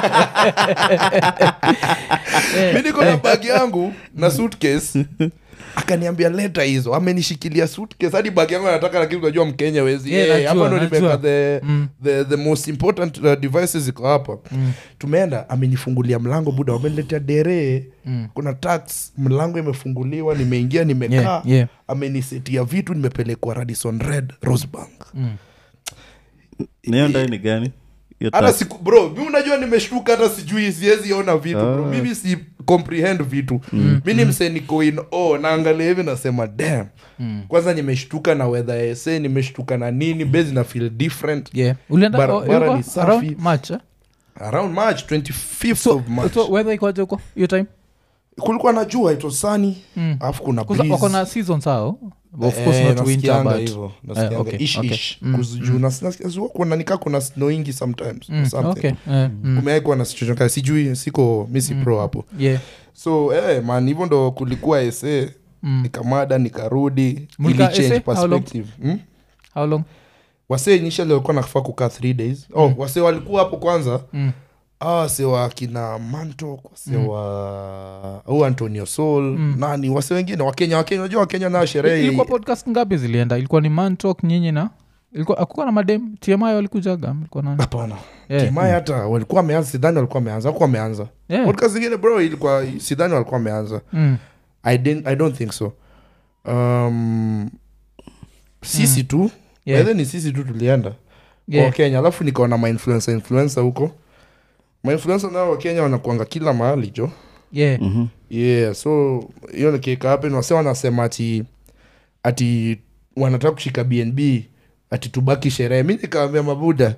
mi niko na bagi yangu na suitcase akaniambia leta hizo amenishikilia suitcase hadi bagi yangu anataka lakini unajua mkenya wezi Yeah, Eh, najua, hapa ndo najua. nimeweka the, Mm. the, the most important uh, devices ziko hapa Mm. tumeenda amenifungulia mlango buda wameniletea dere Mm. kuna tax mlango imefunguliwa nimeingia nimekaa Yeah, yeah. amenisetia vitu nimepelekwa radison red rosebank Mm. Na hiyo ndai ni gani Hiyo hata tax. siku bro mi unajua nimeshtuka hata sijui siwezi ona vitu bro Ah. mimi si comprehend vitu mi ni mse niko in oh, naangalia hivi nasema dam Mm. kwanza nimeshtuka na weather ya sa nimeshtuka na nini base na feel different Yeah. ulienda Bara- oh, bara ilikuwa ni safi. around March, eh? around march 25th so, of march so weather ikoaje huko hiyo time kulikuwa na jua it was sunny Mm. alafu kuna Kuza- breeze. wako na season sao of Eh, course not winter nasikianga but hivyo, nasikianga okay, ish, okay. ish. Mm, Kuzi- juu nas- nasikia zuwa kuna nika kuna snowingi sometimes or Mm, something. okay. Eh, mm. kumeaikuwa na situation kama- sijui siko mi si pro hapo Yeah. so eh, man hivyo ndo kulikuwa ese Mm. nikamada nikarudi Mlika ili change essay? How long? perspective hmm? how long wase initially walikuwa nafaa kukaa three days oh, wase walikuwa hapo kwanza Mm. ah, wase wa kina mantok wase wa au antonio sol nani wase wengine wakenya wakenya unajua wakenya nao sherehe ilikuwa podcast ngapi zilienda ilikuwa ni mantok nyinyi na ilikuwa akukuwa na madem tmi walikujaga ilikuwa nani hapana Yeah. timai hata walikuwa wameanza sidhani walikuwa wameanza wakuwa wameanza Yeah. podcast zingine bro ilikuwa sidhani walikuwa wameanza Mm. I, didn't, i don't think so um, sisi tu Yeah. yeah. ni sisi tu tulienda Yeah. wa kenya alafu nikaona mainfluencer influencer huko mainfluencer nao wakenya wanakuanga kila mahali jo Yeah. Mhm. yeah so hiyo nikika happen wase wanasema ati ati wanataka kushika bnb ati tubaki sherehe mi nikawambia mabuda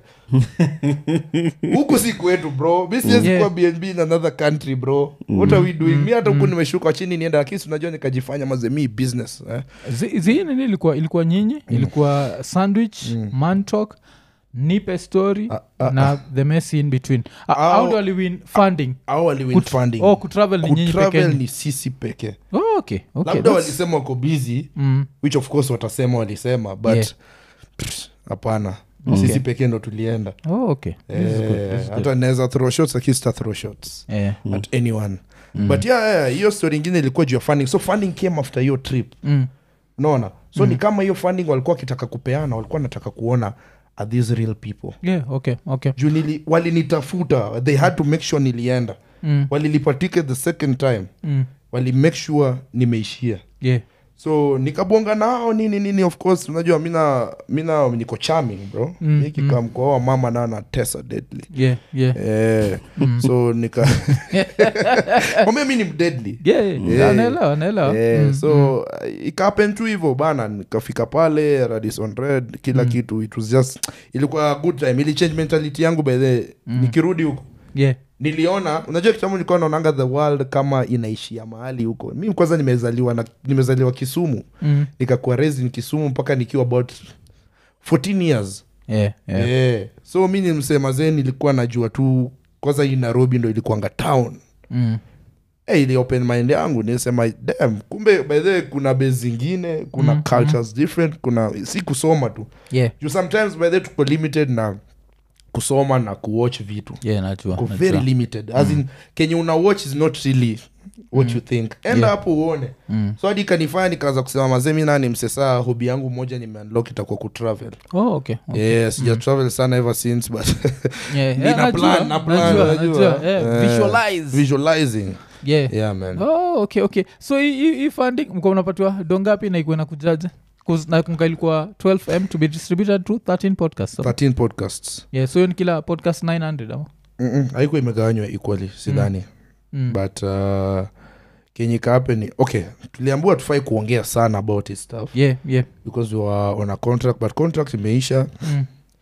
huku si kwetu bro mi siwezi Yeah. kuwa bnb in another country bro what are we doing mi hata huku nimeshuka chini nienda lakini si unajua nikajifanya mazemi business eh? Zi- zi nini ilikuwa ilikuwa nyinyi ilikuwa sandwich mantok nipe story Ah, ah, na the messy in between uh, Au- how do waliwin funding au waliwin Kut- funding oh, kutravel ni nyinyi kutravel pekeni ni sisi peke oh, okay, okay. labda that's- walisema wako busy mm, which of course watasema walisema but Yeah. pff, hapana Okay. sisi pekee ndo tulienda oh, okay. This is good, Eh, this is good. hata naweza throw shots lakini sita throw shots Eh, at anyone but yeah, yeah, hiyo story ingine ilikuwa juu ya funding so funding came after hiyo trip mm, unaona so ni kama hiyo funding walikuwa wakitaka kupeana walikuwa wanataka kuona are these real people yeah, okay, okay. juu nili- walinitafuta they had to make sure nilienda Mm, walilipa ticket the second time mm, wali make sure nimeishia yeah. so nikabonga nao nini nini of course unajua mina mina niko charming bro Mm, mm, nikikamkoa mama na na tesa deadly Yeah, yeah. eh, so nika kwambia mi ni mdeadly Yeah, yeah. Yeah. Naelewa, naelewa. Eh, Mm, so uh, ikapen tu hivyo bana nikafika pale radison red kila kitu it was just ilikuwa a good time ili change mentality yangu by the nikirudi huko yeah. niliona unajua kitambo nilikuwa naonanga the world kama inaishia mahali huko mi kwanza nimezaliwa na nimezaliwa kisumu Mm, nikakuwa raised in kisumu mpaka nikiwa about 14 years yeah, yeah. yeah. so mi ni msemazee nilikuwa najua tu kwanza hii nairobi ndo ilikuanga town Mm, hey, ili open mind yangu nisema dam kumbe by the way kuna base zingine kuna Mm, cultures different kuna si kusoma tu yeah. juu sometimes by the way tuko limited na kusoma na kuwatch vitu yeah, najua, Ko najua. very limited as in kenye una watch is not really what you think enda Yeah. hapo uone Mm. so hadi kanifanya nikaanza kusema mazemi nani msesaa hobi yangu moja nimeunlock itakuwa kutravel Oh, okay, okay. yeah sija travel sana ever since but Yeah, Ni yeah, na najua, plan, na plan, najua, unajua. najua, yeah, Eh, visualize. visualizing Yeah. yeah man Oh, okay okay so hii- hii hii funding mko mnapatiwa dongapi na ikuwe na kujaje 'Cause nakumbuka ilikuwa 12m to be distributed to 13 podcasts so. 13 podcasts yeah so hiyo ni kila podcast 900 ama Mm-mm, haikuwa imegawanywa equally sidhani Mm. but uh, kenye kaape ni okay tuliambua tufai kuongea sana about this stuff yeah yeah because we were on a contract but contract imeisha mm.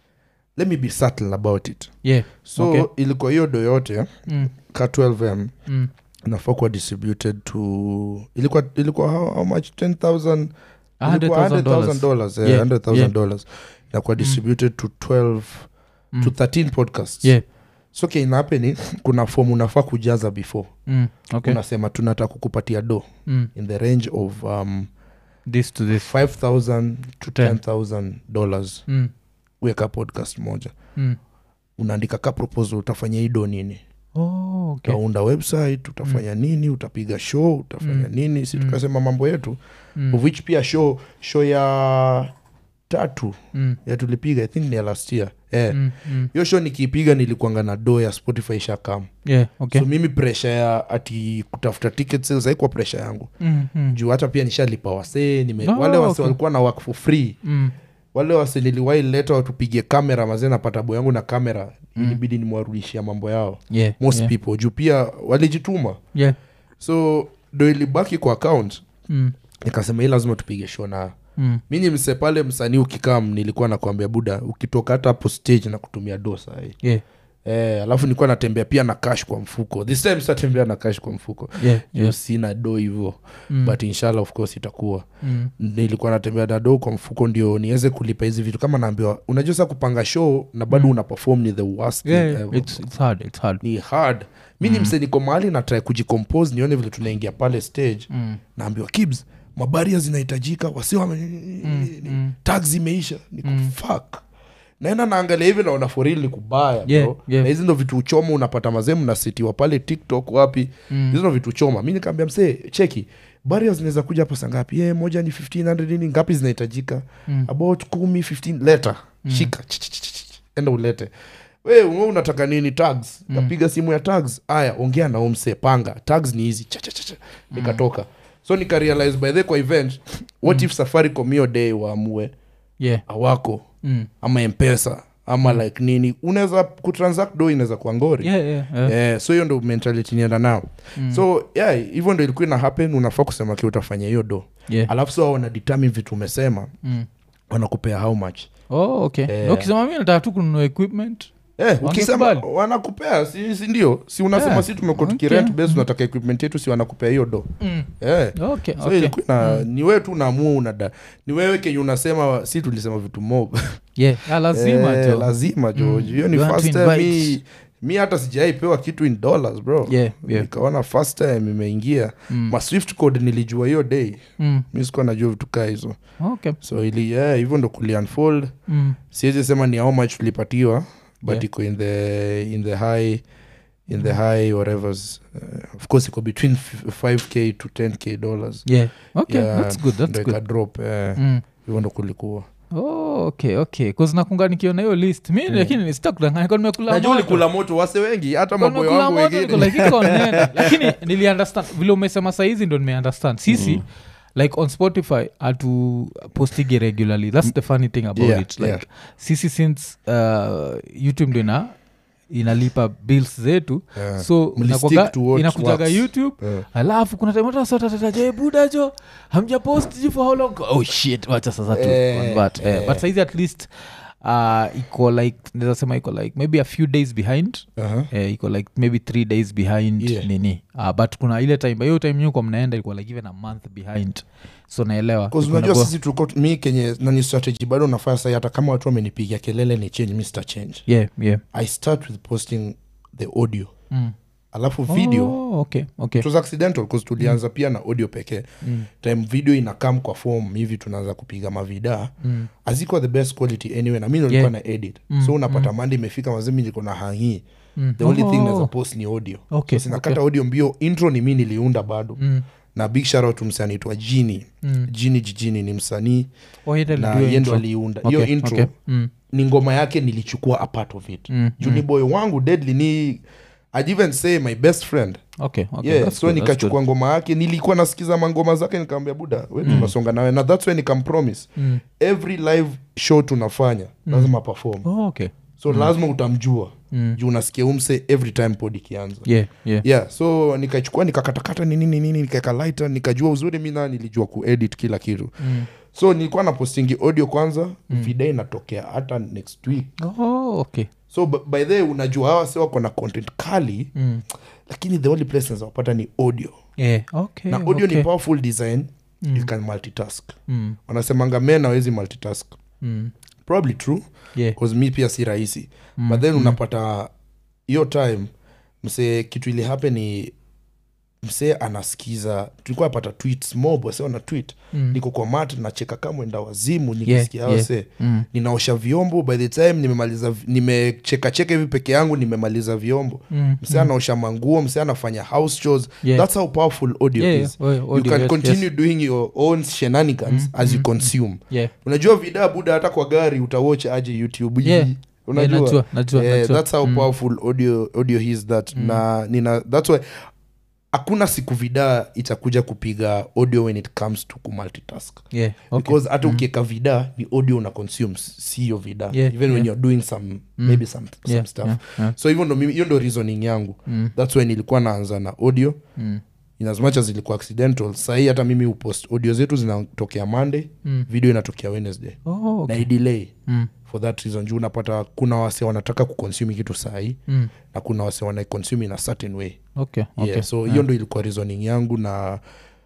let me be subtle about it yeah so Okay. ilikuwa hiyo do yote mm. ka 12m Mm. nafaa kuwa distributed to ilikuwa ilikuwa how, how much 10000 ilikuwa $100,000 $100,000 dollars eh, Yeah, $100,000 yeah. dollars inakuwa distributed to 12 Mm. to 13 podcasts yeah so kenapeni kuna form unafaa kujaza before mm. okay unasema tunataka kukupatia do mm. in the range of um, this to this 5000 to Ten. 10000 dollars mm. weka podcast moja Mm. unaandika ka proposal utafanya hii do nini Oh, okay. utaunda website utafanya nini utapiga show utafanya Mm. nini si Mm. tukasema mambo yetu Mm. of which pia show show ya tatu Mm. ya tulipiga i think ni ya last year eh. Mm. Mm. hiyo show nikiipiga nilikuanga na do ya spotify shakam yeah okay so mimi presha ya ati kutafuta ticket sales haikuwa presha yangu mm. Mm. juu hata pia nishalipa wasee nime, Oh, wale wase okay. walikuwa na work for free Mm. wale wase niliwai leta watupige kamera mazee napata bo yangu na kamera Mm. ilibidi nimwarudishia mambo yao yeah most yeah. people juu pia walijituma yeah so do ilibaki kwa account mm. nikasema hii lazima tupige show na Mm. mi ni mse pale msanii ukikam nilikuwa nakwambia buda ukitoka hata hapo stage na kutumia dosa yeah eh, alafu nilikuwa natembea pia na cash kwa mfuko this time sitatembea na cash kwa mfuko yeah Juu yeah sina do hivo Mm. but inshallah of course itakuwa mm. nilikuwa natembea na do kwa mfuko ndio niweze kulipa hizi vitu kama naambiwa unajua sa kupanga show na bado Mm. una perform ni the worst yeah, thing yeah. ever. It's, it's hard it's hard ni hard mi ni mse niko mahali natrai kujicompose nione vile tunaingia pale stage mm. naambiwa kibs mabaria zinahitajika wasi wame mm. tag zimeisha niko Mm. fuck naenda naangalia hivi naona foril ni kubaya Yeah, bro. yeah. na hizi ndo vitu uchoma unapata mazemu nasitiwa pale tiktok wapi Mm. hizo ndo vitu choma mi nikaambia msee cheki baria zinaweza kuja hapa saa ngapi yeah, moja ni 1500 nini ngapi zinahitajika Mm. about kumi 15 leta shika Ch- ch- ch- ch- enda ulete we wewe unataka nini tags kapiga simu ya tags aya ongea na umse panga tags ni hizi Cha- cha- cha- cha. nikatoka so nikarealize by the kwa event what if safaricom hiyo day waamue yeah awako mm. ama mpesa ama like nini unaweza kutransact do inaweza kuwa ngori yeah yeah, yeah. Eh, so hiyo ndo mentality nienda nao Mm. so yeah hivyo ndo ilikuwa ina happen unafaa kusema ki utafanya hiyo do yeah alafu so wana determine vitu umesema mm. wanakupea how much oh okay Eh. Na ukisema mi nataka tu kununua equipment Eh, ukisema Wangekubali. wanakupea si, si ndio si unasema Yeah. si tumekuwa Okay. tukirent base unataka equipment yetu si wanakupea hiyo do mm. eh. okay so okay ilikuwa na ni wewe tu unaamua unada ni wewe kenye unasema si tulisema vitu mob yeah ah, lazima Eh, jo lazima jo Mm. hiyo ni You want first to time invite. mi, mi hata sijaipewa kitu in dollars bro yeah yeah nikaona first time imeingia mm. ma swift code nilijua hiyo day mm. mi sikuwa najua vitu kaa hizo okay so ili yeah, hivyo ndo kuliunfold mm. siwezi sema ni how much tulipatiwa but Yeah. iko in the in the high in the high whatevers uh, of course iko between f- 5k to 10k dollars yeah okay Yeah, that's good ndo that's ika good drop eh, mm. hivyo ndo kulikuwa oh, okay okay nakunga nikiona hiyo list mi lakini sitakudanganya kwa nimekula najua moto. ulikula moto wase wengi hata Kwa maboyo nimekula wangu moto, niko wengine like, iko nene. lakini niliunderstand vile umesema saizi ndo nimeunderstand sisi like on spotify atu postige regularly that's the funny thing about Yeah, it like yeah. sisi since uh, youtube ndo ina inalipa bills zetu Yeah. so Mlistick inakuwaga- to what inakujaga works. youtube Eh. alafu kuna tamatataje buda jo hamja post ji for how long oh shit wacha sasa tu Eh, convert eh, eh. but saizi at least uh, iko like naweza sema iko like maybe a few days behind Aha. eh, iko like maybe three days behind Yeah. nini uh, but kuna ile time hiyo time nyuko mnaenda ilikuwa like even a month behind so naelewa 'Cause Iko unajua inakuwa- sisi tulikuwa mi kenye nani strategy bado nafanya sai hata kama watu wamenipigia kelele ni change mi sita change yeah yeah i start with posting the audio mm. alafu video oh, okay, okay. it was accidental because tulianza pia na audio pekee Mm. time video inakam kwa form hivi tunaanza kupiga mavidaa Mm. azikuwa the best quality anyway na mi nilikuwa Yeah. na edit Mm, so unapata mandi imefika mazimi niko na hangii Mm. the only thing Oh. naweza post ni audio Okay, so sinakata okay. audio mbio intro ni mi niliunda bado Mm. na big shout msee anaitwa jini Mm. jini jijini ni msanii Oh, yeye na alido yendo intro. aliunda hiyo Okay, intro okay. Mm. ni ngoma yake nilichukua a part of it Mm, juni boy wangu deadly ni I'd even say my best friend Okay, okay, yeah, that's so good, that's nikachukua ngoma yake nilikuwa nasikiza mangoma zake nikaambia buda we tunasonga nawe na thats why nikampromise good. Mm. every live show tunafanya lazima perform Oh, okay. so lazima utamjua Mm. juu unasikia umse every time pod ikianza Yeah, yeah. yeah so nikachukua nikakatakata ni nini nini nikaeka lighter nikajua uzuri mi naa nilijua kuedit kila kitu Mm. so nilikuwa na postingi audio kwanza mm. video inatokea hata next week Oh, okay. so b- by the way, unajua hawa si wako na content kali Mm. lakini the only place nazawapata ni audio Yeah, okay, na audio okay. ni powerful design you can multitask Mm. wanasemanga men awezi multitask Mm. probably true Yeah. cause mi pia si rahisi mm. but then unapata hiyo time msee kitu ili happen ni msee anasikiza tulikuwa apata tweets mob wase wana tweet Mm. niko kwa mat nacheka kamwenda wazimu nikisikia Yeah, yeah, yeah. wase Mm. ninaosha vyombo by the time nimemaliza nimechekacheka hivi peke yangu nimemaliza vyombo Mm. msee anaosha manguo msee anafanya house chores Yeah. that's how powerful audio Yeah, is yeah. Oh, you audio, can yes, continue yes. doing your own shenanigans as you consume Yeah. unajua vida buda hata kwa gari utawatch aje youtube Yeah. unajua Yeah, najua, najua, yeah, najua. that's how powerful audio, audio is that na nina that's why hakuna siku vida itakuja kupiga audio when it comes to kumultitask Yeah, okay. because hata ukieka vida ni audio una consume si hiyo vida Yeah, even when yeah. you're doing some maybe some, Yeah, some stuff yeah, yeah. so hivyo ndo mimi- hiyo ndo reasoning yangu Mm. that's why nilikuwa naanza na audio Mm. in as much as ilikuwa accidental sahii hata mimi upost audio zetu zinatokea monday Mm. video inatokea wednesday Oh, okay. na idelay Mm. for that reason juu unapata kuna wase wanataka kuconsume kitu sahii Mm. na kuna wase wanaiconsume in a certain way Okay, okay. yeah, so hiyo ndo ilikuwa reasoning yangu na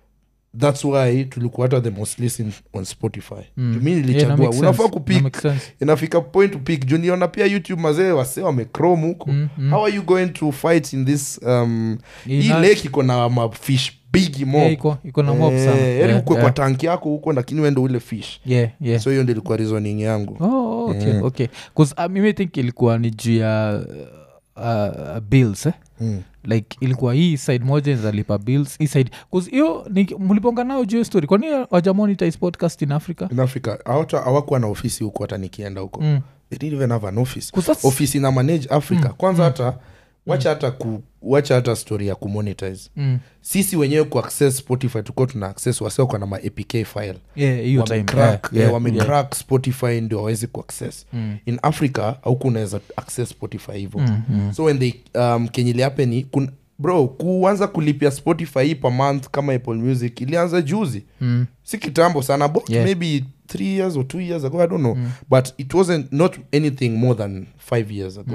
thats why tulikuwa hata the most listen on spotify Mm. mm. mi Yeah, na nilichagua make unafaa sense. Na kupik make sense. inafika point to pick juu niona pia youtube mazee wase wamecrom huko Mm, mm. how are you going to fight in this um, hii Ina- lake iko na mafish bigi mob Yeah, iko- iko na mob sana. Eh, yani Yeah, ukwe yeah. kwa tanki yako huko lakini wende ule fish Yeah, yeah. so hiyo ndo ilikuwa reasoning yangu Oh, okay, Mm. okay. 'Cause, uh, mimi think ilikuwa ni juu ya uh, uh, bills eh? mm. like ilikuwa hii side moja inzalipa bills hii side 'cause hiyo ni- mliponga nao juu ya story kwani wajamonitize podcast in africa in africa hawata- hawakuwa na ofisi huko hata nikienda huko mm. they didn't even have an office 'Cause that's- ofisi ina manage africa kwanza hata wacha hata ku wacha hata story ya kumonetize mm. sisi wenyewe kuaccess spotify tukuwa tuna access wasiokwa na ma apk file yeah, hiyo time. wamecrack Yeah, yeah, yeah, wamecrack spotify ndio wawezi kuaccess Mm. in africa auku unaweza access spotify hivo Mm, mm. so when they um, kenye iliapeni kun, bro kuanza kulipia spotify hii per month kama apple music ilianza juzi Mm. si kitambo sana about Yeah. maybe three years or two years ago i don't know but it wasn't not anything more than five years ago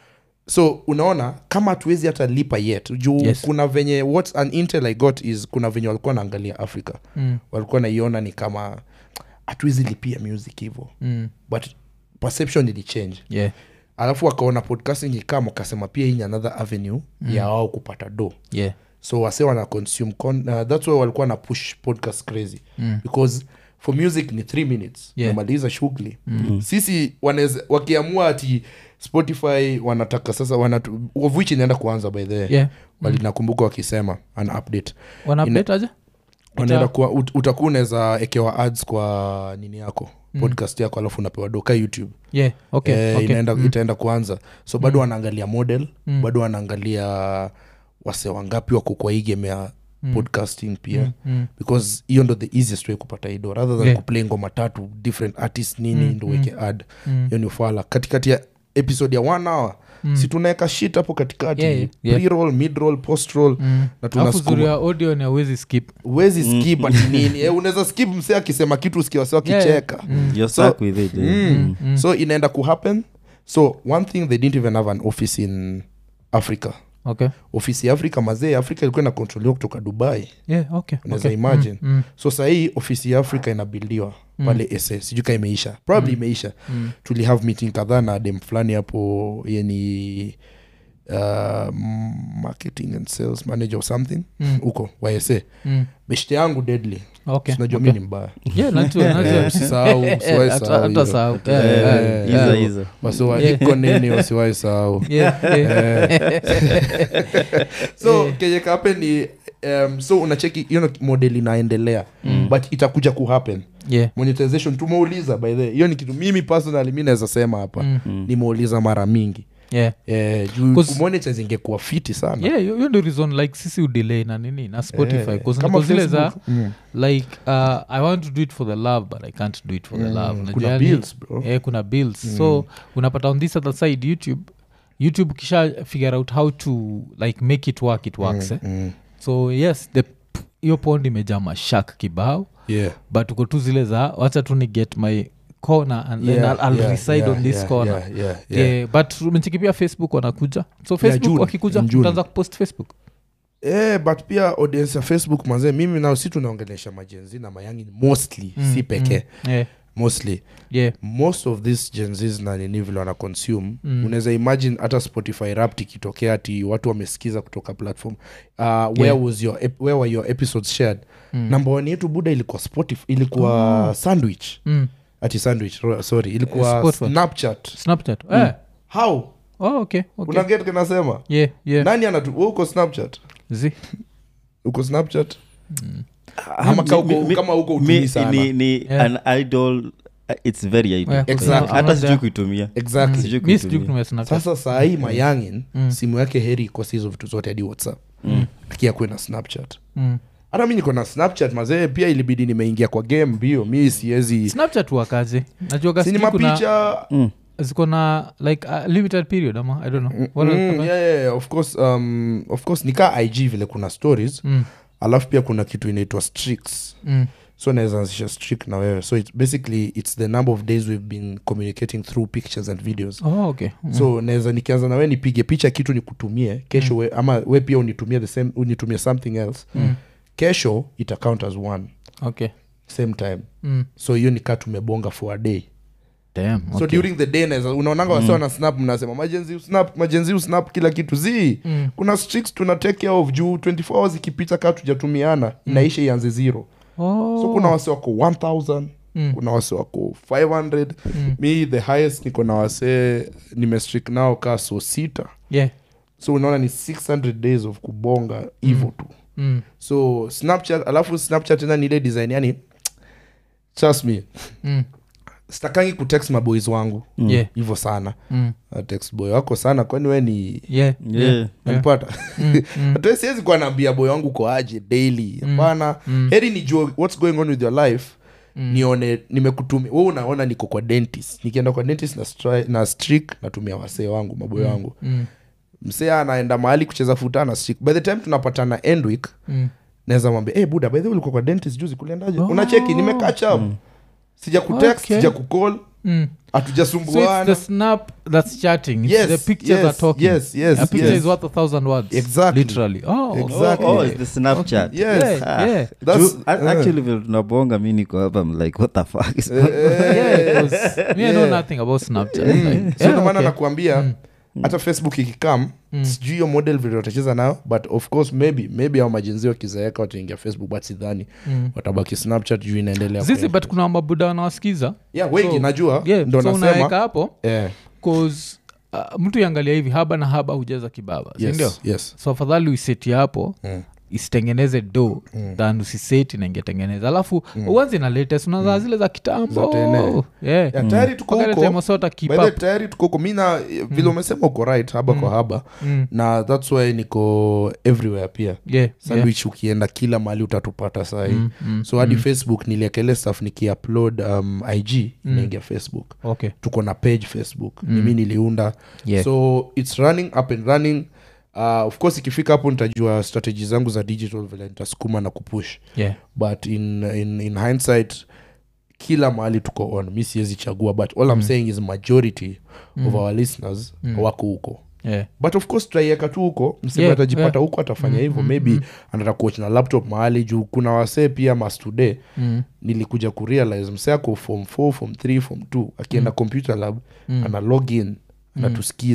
so unaona kama hatuwezi hata lipa yet juu Yes. kuna venye what an intel i got is kuna venye walikuwa naangalia africa Mm. walikuwa naiona ni kama hatuwezi lipia music hivo Mm. but perception ilichange yeah, alafu wakaona podcasting ikam wakasema pia hii ni another avenue mm. ya wao kupata do yeah. so wase wana consume con uh, thats why walikuwa na push podcast crazy Mm. because for music ni three minutes Yeah. namaliza shughuli mm. sisi wanaweza wakiamua ati spotify wanataka sasa wanatu, of which inaenda kuanza by the way yeah. walinakumbuka wakisema an update wana update aje wanaenda kuwa ut- utakuwa unaweza ekewa ads kwa nini yako podcast yako alafu unapewa doka youtube yeah, okay, eh, okay. inaenda, itaenda kuanza so bado wanaangalia model bado wanaangalia wase wangapi wako kwa hii game ya podcasting pia mm. because hiyo ndo the easiest way kupata ido rather than Yeah. kuplay ngoma tatu different artist nini ndo weke ad Mm. hiyo ni ufala katikati ya episode ya one hour si tunaweka shit hapo katikati Yeah, yeah. pre-roll mid-roll post-roll Mm. na alafu zuri tunasukuma ya audio ni awezi skip uwezi skip ati nini eh, unaweza skip msee akisema kitu usikia wase wakicheka You're So- stuck with it, eh? mm. so inaenda kuhappen so one thing they didn't even have an office in africa okay ofisi ya afrika mazee afrika ilikuwa inakontroliwa kutoka dubai yeah, okay, unaweza okay. imagine Mm, mm. so sahii ofisi ya afrika inabildiwa pale sa sijui ka imeisha probably imeisha tuli have meeting kadhaa na dem fulani hapo yeni uh, marketing and sales manager or something Mm. huko ysa Mm. beshte yangu deadly Okay, sinajua okay. mi ni mbaya Yeah, najua, najua. Eh, usisahau, usiwahi Hata- sahau hata hiyo. sahau. Eh, Yeah, yeah, eh, iza, yeah. iza. wasiwaiko nini wasiwahi sahau Yeah, yeah. so kenye kahappen ni um, so unacheki hiyo ndo model inaendelea mm. but itakuja kuhappen Yeah. monetization tumeuliza by the way. hiyo ni kitu mimi personally mi naweza sema hapa Mm. nimeuliza mara mingi Yeah. eh, juu 'Cause- kumonetize ingekuwa fiti sana Yeah, hiyo hiyo ndio reason like sisi udelay na nini na spotify Eh, 'cause kama niko zile za Facebook. Mm. like uh, i want to do it for the love but i can't do it for the Mm, love Unajua kuna yani- bills, bro. eh, kuna bills so unapata on this other side youtube youtube kisha figure out how to like make it work it works eh? Mm. so yes the hiyo pond imejaa mashak kibao Yeah. but uko tu zile za wacha tu ni get my corner and then Yeah, I'll, I'll yeah, reside yeah, on this yeah, corner yeah, yeah, yeah. Yeah, but umecheki pia facebook wanakuja so facebook June, wakikuja in June. utaanza kupost facebook Eh, but pia audience ya facebook manzee mimi nao si tunaongelesha majenzi na mayangi mostly Mm, si pekee mm, yeah, mostly yeah. most of this genzis na nini vile wana consume Mm. unaweza imagine hata spotify rapt ikitokea ati watu wamesikiza kutoka platform uh, where, Yeah. was your, ep- where were your episodes shared Mm. number one yetu buda ilikuwa spotify ilikuwa Oh. sandwich Mm. ati sandwich ro- sorry ilikuwa Spotify. snapchat snapchat eh. how oh, okay, okay. una get kinasema yeah, yeah. nani anatu we uko snapchat Zi. uko snapchat Mm. ama ka Mi- uko- mi- kama uko mi- utumii sana ni, ni Yeah. an idol uh, its very idol Yeah, Exactly. kuna- hata kuna- sijui kuitumia exactly Sijui mi sijui kuitumia. kutumia Snapchat. sasa sahii mayangin Mm. simu yake heri ikosi hizo vitu zote hadi whatsapp Mm. akiakwe na snapchat Mm. hata mi niko na snapchat mazee pia ilibidi nimeingia kwa game mbio mi siwezi snapchat wakaje najuaga sini sijui kuna- mapicha Mm. ziko na like a limited period ama i don't know What are- mm, yeah, yeah, yeah, of course um, of course nikaa ig vile kuna stories Mm, alafu pia kuna kitu inaitwa streaks mm, so naweza anzisha streak na wewe so it's basically it's the number of days we've been communicating through pictures and videos oh, okay Mm. so naweza nikianza na wewe nipige picha kitu nikutumie kesho we, ama we pia unitumie the same unitumie something else Mm. kesho ita count as one okay same time Mm. so hiyo nikaa tumebonga for a day Damn, so okay. during the day naweza unaonanga wasiwa na snap mnasema majenzi usnap majenzi usnap kila kitu zi Mm. kuna streaks tuna take care of juu 24 hours ikipita kaa tujatumiana inaisha ianze zero Oh. so kuna wase wako 1000 Mm. kuna wase wako 500 Mm. mi the highest niko na wasee nimestrik nao kaa so sita yeah so unaona ni 600 days of kubonga hivo tu mm. so snapchat alafu snapchat tena ni ile design yani trust me Mm. stakangi kutext maboys wangu yeah hivyo sana mm. Na text boy wako sana kwani we ni yeah Yeah. nanipata Mm, mm. hata siwezi kuwa naambia boy wangu ko aje daily hapana Mm. heri nijue what's going on with your life Mm. nione nimekutumia we unaona niko kwa dentist nikienda kwa dentist na, stri- na strik natumia wasee wangu maboy wangu Mm. msee anaenda mahali kucheza futa na strik by the time tunapatana end week Mm. naweza mwambia hey, buda by the way ulikuwa kwa dentist juzi kuliendaje Oh. unacheki nimekatch up sija kutext Okay. sija kucall Mm. so it's hatujasumbuana the snap that's chatting it's Yes, the pictures yes, are talking yes, yes, a picture yes. is worth a thousand words Exactly. literally oh Exactly. Oh, oh, it's the Snapchat. Yes. yeah, Ah. yeah. That's- Ju- a- actually vile tunabonga mi niko hapa I'm like what the fuck is yeah, 'cause me I know Yeah. nothing about Snapchat. Mm. Like, so yeah, ndo maana okay. nakuambia hata facebook ikikam Mm. sijui hiyo model vile watacheza nayo but of course maybe maybe au majenzi wakizaeka wataingia facebook but sidhani Mm. watabaki snapchat juu inaendelea zizi kwa- but kuna mabuda wanawasikiza yeah, wengi so- najua yeah, ndo so unaweka nasema hapo yeah, 'cause, uh, mtu iangalia hivi haba na haba hujeza kibaba sindio yes, yes. so afadhali uiseti hapo Mm. isitengeneze do mm. than usiseti na ingetengeneza alafu mm. uanzi na latest unazaa zile za Za kitambo tene. yeah. Yeah, tayari tuko Mpaka ile huko time wasota keep By the way, up. tayari tuko huko mi na vile umesema uko right haba kwa haba Mm. na thats why niko everywhere pia Yeah, yeah. sandwich ukienda kila mahali utatupata sahii Mm, mm, so hadi facebook niliekele stuff nikiupload um, ig inaingia facebook okay tuko na page facebook mm. nimi niliunda Yeah. so its running up and running uh, of course ikifika hapo nitajua strategy zangu za digital vile nitasukuma na kupush yeah but in, in, in hindsight kila mahali tuko on mi siwezi chagua but all i'm saying is majority of our listeners wako huko yeah but of course tutaiweka tu huko mseme Yeah, atajipata yeah. huko atafanya hivyo maybe anataka kuoch na laptop mahali juu kuna wasee pia mastude mm. nilikuja kurealize msee ako form 4 form 3 form 2 akienda computer lab ana log in anatusikiza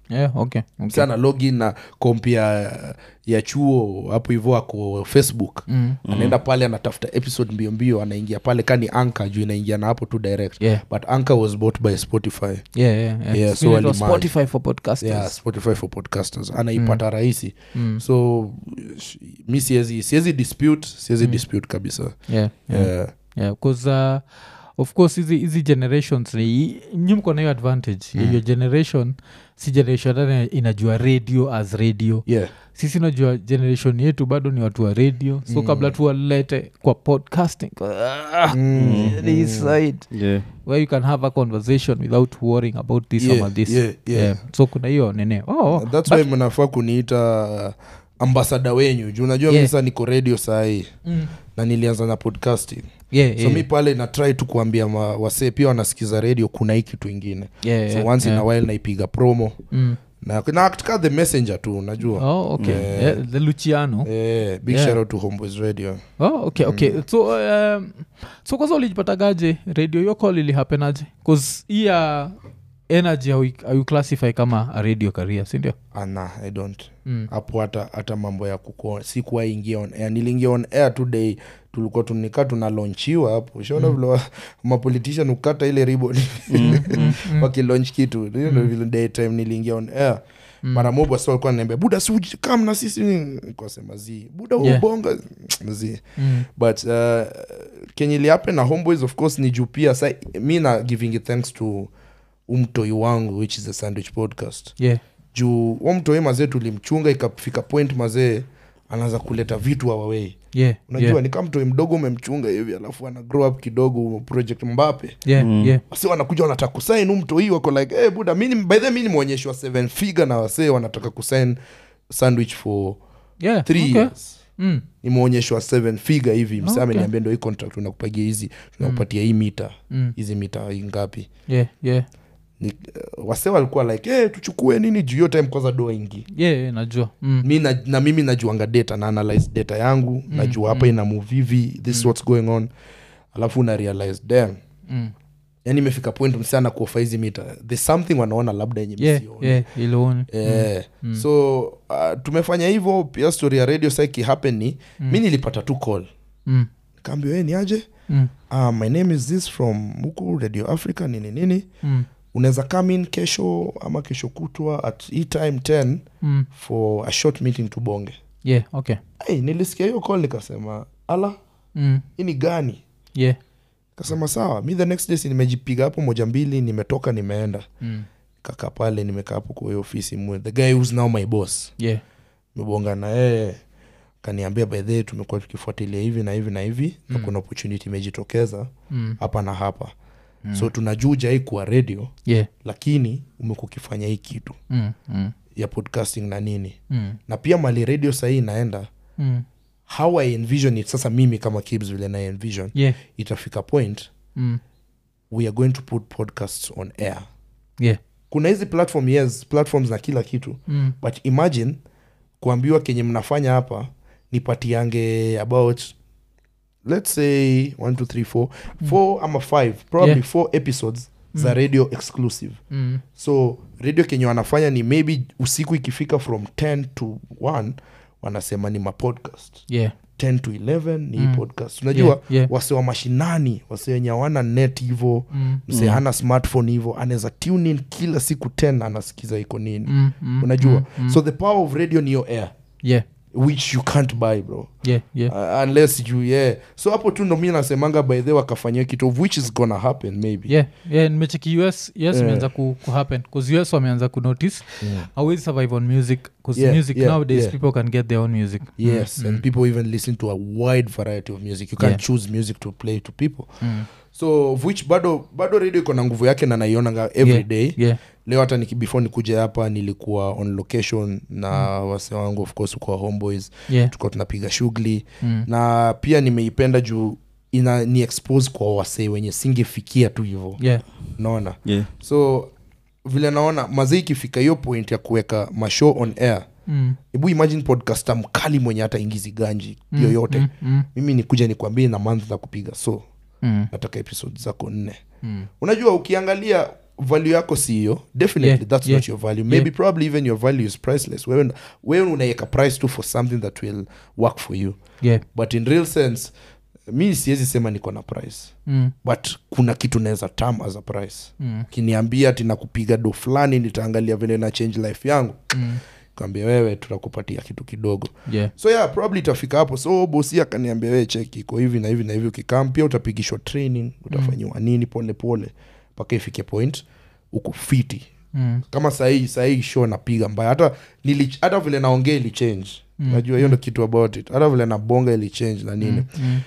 yeah, okay, okay. sana login na kompi ya, ya chuo hapo hivo ako facebook Mm. anaenda pale anatafuta episode mbio mbio anaingia pale kani anka juu inaingia na hapo tu direct Yeah. but anka was bought by spotify Yeah, yeah, yeah. Yeah, So so inaitwa walimerge. spotify for podcasters yeah, spotify for podcasters anaipata rahisi so sh- mi siezi siezi dispute siezi dispute kabisa yeah, yeah. yeah. yeah, 'cause, uh, of course hizi hizi generations ni nyi mko na hiyo advantage mm. your generation si generation hata inajua radio as radio yeah. sisi najua generation yetu bado ni watu wa radio so mm. kabla tuwalete kwa podcasting ah, Mm. this side yeah. where you can have a conversation without worrying about this Yeah, ama this yeah, yeah. so kuna hiyo nene oh, oh. thats why mnafaa kuniita ambasada wenyu juu unajua Yeah. mi sasa niko radio sahii Mm. na nilianza na podcasting yeah, so yeah. mi pale na try tu kuambia ma- wasee pia wanasikiza radio kuna hii kitu ingine yeah, so yeah, once yeah. in a while naipiga promo Mm. na, na act ka the messenger tu unajua oh, okay yeah, the luciano Eh, big Yeah. shout out to homeboys radio oh, okay okay so um, so kwanza ulijipatagaje radio hiyo call ilihapenaje bcause hii ya energy hau- hauclassify kama a radio career sindio ana i don't Mm. hapo hata hata mambo ya kuko sikuwa ingia on air niliingia on air today tulikuwa tunika tunalonchiwa hapo shaona vile wa- mapolitician ukata ile ribon wakilaunch kitu Hiyo ndio vile daytime niliingia on air mara moja wasi walikuwa naniambia buda si uji- kam na sisi kasema zi buda Yeah. yeah. ubonga zi Mm. but uh, kenye ilihappen na homeboys of course ni juu pia sa mi na giving it thanks to umtoi wangu which is the sandwich podcast yeah juu wa mtoi mazee tulimchunga ikafika point mazee anaanza kuleta vitu awawei yeah unajua yeah, ni kama mtoi mdogo umemchunga hivi alafu ana grow up kidogo project mbape yeah, yeah. wase wanakuja wanataka kusain umtoi wako like hey, buda mini by the mi nimeonyeshwa seven figure na wasee wanataka kusain sandwich for yeah three okay. years Mm. nimeonyeshwa seven figure hivi msa Okay. ameniambia ndo hii contract tunakupagia hizi tunakupatia hii mita Mm. hizi mita ngapi yeah yeah Ni- uh, wase walikuwa like hey, tuchukue nini juu hiyo time kwanza doa ingi yeah, yeah najua mm. mi na, na mimi najuanga data na analyze data yangu mm, najua hapa ina move hivi this is what's going on alafu una realize damn Mm. yani imefika point msichana kuofa hizi mita there's something wanaona labda yenye yeah msioni. yeah iloni Eh, so uh, tumefanya hivyo pia story ya radio saki happen ni mi nilipata tu call mm. kaambia we ni aje Mm. uh, my name is this from huku radio africa nini nini Mm. unaweza come in kesho ama kesho kutwa at hii time 10 Mm. for a short meeting tubonge yeah okay hey, nilisikia hiyo call nikasema ala mm. hii ni gani yeah kasema sawa mi the next day si nimejipiga hapo moja mbili nimetoka nimeenda mm. kaka pale nimekaa hapo kwa hiyo ofisi mwe the guy who's now my boss yeah mebonga na yeye kaniambia by the way, tumekuwa tukifuatilia hivi na hivi na hivi na kuna opportunity imejitokeza mm. hapa na hapa mm. so tunajuja hii kuwa radio yeah lakini umekuwa ukifanya hii kitu mm. Mm. ya podcasting na nini Mm. na pia mali radio sahii inaenda Mm. how i envision it sasa mimi kama kibs vile na envision yeah itafika point mm. we are going to put podcasts on air yeah kuna hizi platform yes platforms na kila kitu mm. but imagine kuambiwa kenye mnafanya hapa nipatiange about let's say 1 2 3 4 4 ama 5 probably Yeah. 4 episodes za radio exclusive Mm. so radio kenye wanafanya ni maybe usiku ikifika from 10 to 1 wanasema ni mapodcast yeah 10 to 11 ni Mm. mm. podcast unajua Yeah, yeah. wase wa mashinani wase wenye hawana net hivo Mm. mse hana smartphone hivo anaweza tune in kila siku 10 anasikiza iko nini Mm. Mm. unajua Mm. Mm. so the power of radio ni your air yeah which you can't buy bro yeah yeah uh, unless you yeah so hapo tu ndo mi nasemanga by the way wakafanyia kitu of which is gonna happen maybe yeah yeah nimecheki us us Yeah. imeanza ku, ku happen bcause us wameanza kunotice Yeah. awezi survive on music bcause Yeah, music yeah, nowadays yeah. people can get their own music yes Mm, and mm, people even listen to a wide variety of music you can't Yeah. choose music to play to people mm. so of which bado bado radio iko na nguvu yake na naionanga every Yeah, day yeah leo hata niki, before nikuja hapa nilikuwa on location na wase wangu of course kwa homeboys yeah tulikuwa tunapiga shughuli mm. na pia nimeipenda juu ina ni expose kwa wasee wenye singefikia tu hivo yeah naona yeah. so vile naona mazee ikifika hiyo point ya kuweka mashow on air mm. hebu imagine podcaster mkali mwenye hata ingizi ganji Mm, yoyote mm, mm, mimi nikuja nikwambie na month za kupiga so mm, nataka episode zako nne mm. unajua ukiangalia value yako si hiyo definitely Yeah, that's yeah, not your value maybe yeah. probably even your value is priceless wewe wewe unaweka price tu for something that will work for you yeah but in real sense mi siwezi sema niko na price mm. but kuna kitu naweza tam as a price Mm. kiniambia ati nakupiga do fulani nitaangalia vile na change life yangu Mm. kaambia wewe tutakupatia kitu kidogo yeah so yeah probably itafika hapo so bosi akaniambia wewe cheki iko hivi na hivi na hivi ukikam pia utapigishwa training utafanyiwa nini pole pole mpaka ifike point uko fiti mm. kama sahii sahii show napiga mbaya hata nili, hata vile naongea ili change mm. najua hiyo ndo kitu about it hata vile nabonga ili change na nini Mm.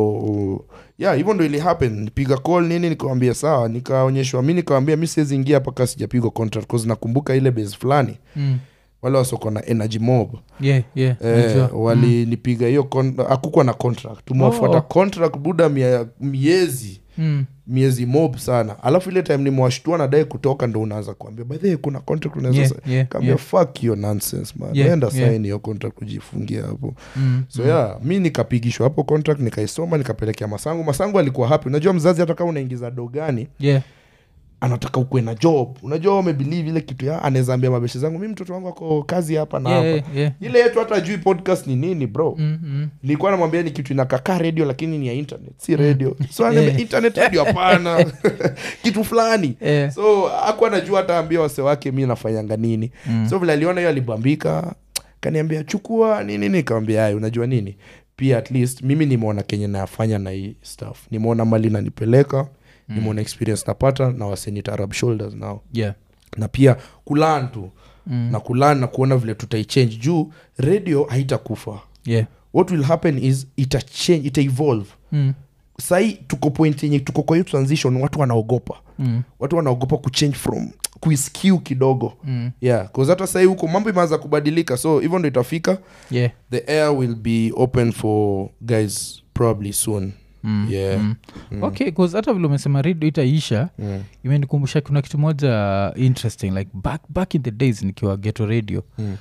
so yeah hivyo ndo ili happen nipiga call nini nikawambia sawa nikaonyeshwa mi nikawambia mi siwezi ingia mpaka sijapigwa contract cause nakumbuka ile base fulani Mm. wale wasoko na energy mob yeah yeah eh, najua. walinipiga hiyo con- hakukuwa na contract tumewafuata Oh. contract buda mia, miezi Mm. miezi mob sana alafu ile time nimewashtua nadai kutoka ndo unaanza kuambia by the way, kuna contract unaweza Yeah, sa- yeah, kaambia yeah. fuck your nonsense man Yeah, enda yeah. sign hiyo contract kujifungia hapo Mm. so yeah mi nikapigishwa hapo contract nikaisoma nikapelekea masangu masangu alikuwa happy unajua mzazi hata kama unaingiza do gani yeah anataka ukwe na job unajua wamebelieve ile kitu ya anaweza ambia mabeshe zangu mi mtoto wangu ako kazi hapa na yeah hapa yeah, yeah. ile yetu hata ajui podcast ni nini bro Mm, mm. nilikuwa namwambia ni kitu inakakaa radio lakini ni ya internet si radio so ananiambia, Yeah. internet radio hapana kitu fulani Yeah. so aku anajua hata ambia wase wake mi nafanyanga nini Mm. so vile aliona hiyo alibambika kaniambia chukua nini nikamwambia ay unajua nini pia at least mimi nimeona kenye nayafanya na hii stuff nimeona mali nanipeleka nimeona experience napata na wasenita rub shoulders nao yeah na pia kulan tu Mm. na kulan na kuona vile tutaichange juu radio haitakufa yeah what will happen is ita change ita evolve mm. sahii tuko point yenye tuko kwa hiyo transition watu wanaogopa Mm. watu wanaogopa kuchange from kuiskiu kidogo Mm. yeah cause hata sahii huko mambo imeanza kubadilika so hivyo ndo itafika yeah the air will be open for guys probably soon Mm. yeah Mm. okay bcause hata vile umesema redio itaisha Mm. imenikumbusha kuna kitu moja interesting like back, back in the days nikiwa geto radio Mm.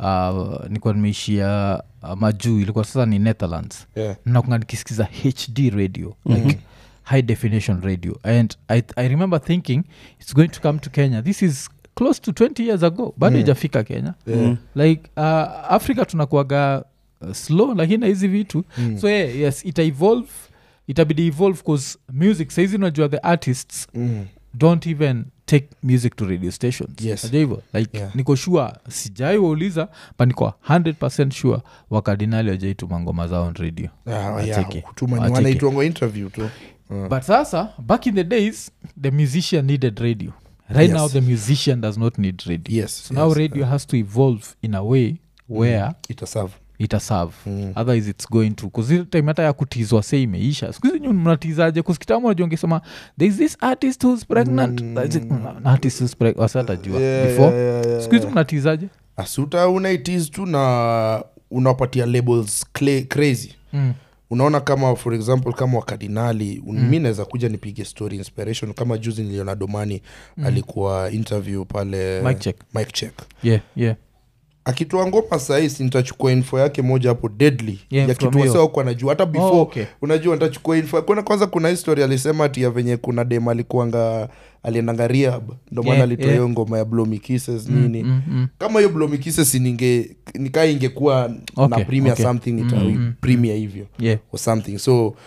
uh, nikuwa nimeishia uh, majuu ilikuwa sasa ni netherlands yeah nakunga nikisikiza hd radio like high definition radio and I, i remember thinking it's going to come to kenya this is close to 20 years ago bado ijafika kenya yeah like uh, africa tunakuaga uh, slow lakini na hizi vitu mm. so yeah, yes ita evolve itabidi evolve bcause music saizi unajua the artists Mm. don't even take music to radio stations Yes. Unajua hivyo like Yeah. niko sure sijai wauliza but niko 100 sure wakardinali wajaituma ngoma zao on radio Ah, yeah, Wacheke. kutuma ni Wacheke. wanaitwanga interview tu Mm. but sasa back in the days the musician needed radio right Yes. now the musician does not need radio yes so now yes. radio has to evolve in a way where itaserve itaserve Mm. otherwise its going to kuzile time hata ya kutizwa se imeisha skuhizi nyu mnatizaje kusikitamu najua ngesema thereis this artist who's pregnant Mm. That's it, an artist who's preg- wasiatajua Yeah, before yeah, yeah, yeah, skuhizi yeah. mnatizaje asuta unaitis tu na unawapatia labels cla- crazy mm. unaona kama for example kama wakardinali mm. mi naweza kuja nipige story inspiration kama juzi niliona domani mm. alikuwa interview pale Mic check. Mic check yeah yeah akitoa ngoma sahisi nitachukua info yake moja hapo deadly Yeah, ya from kitu hiyo. wasewaku anajua hata before Oh, okay. unajua nitachukua info kuna kwanza kuna history alisema ati ya venye kuna dem alikuanga aliendanga rehab ndo maana Yeah, alitoa yeah. hiyo ngoma ya blomy kisses nini mm, mm. kama hiyo blomy kisses ninge nikaa ingekuwa Okay, na premier okay. something ita Mm, mm, premier hivyo yeah or something so uh,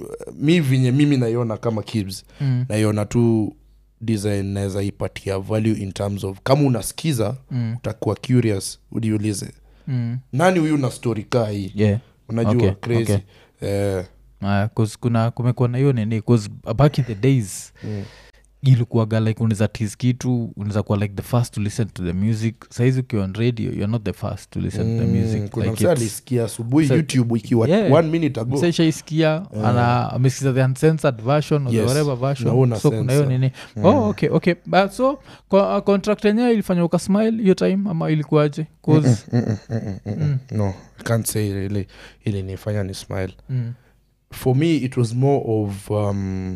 mi vinye mimi naiona kama kibs mm. naiona tu design naweza ipatia value in terms of kama unasikiza Mm. utakuwa curious ujiulize Mm. nani huyu na story kaa hii yeah unajua Okay, crazy okay. Eh, Uh, 'cause kuna kumekuwa na hiyo nini 'cause back in the days mm. ilikuwaga like unaweza tis kitu unaweza kuwa like the first to listen to the music saizi ukiwa on radio you're not the first to listen to the Mm, music kuna like msee it's- alisikia asubuhi So- youtube ikiwa Yeah. one minute ago msaishaisikia ana amesikiza the uncensored version or Yes. the whatever Na version una so kuna hiyo censor. nini oh okay okay but so kwa, uh, contract yenyewe ilifanya ukasmile hiyo time ama ilikuwaje 'Cause- Mm, mm, mm, mm, mm, mm. no I can't say ili ili nifanya ni smile mm, for me it was more of um,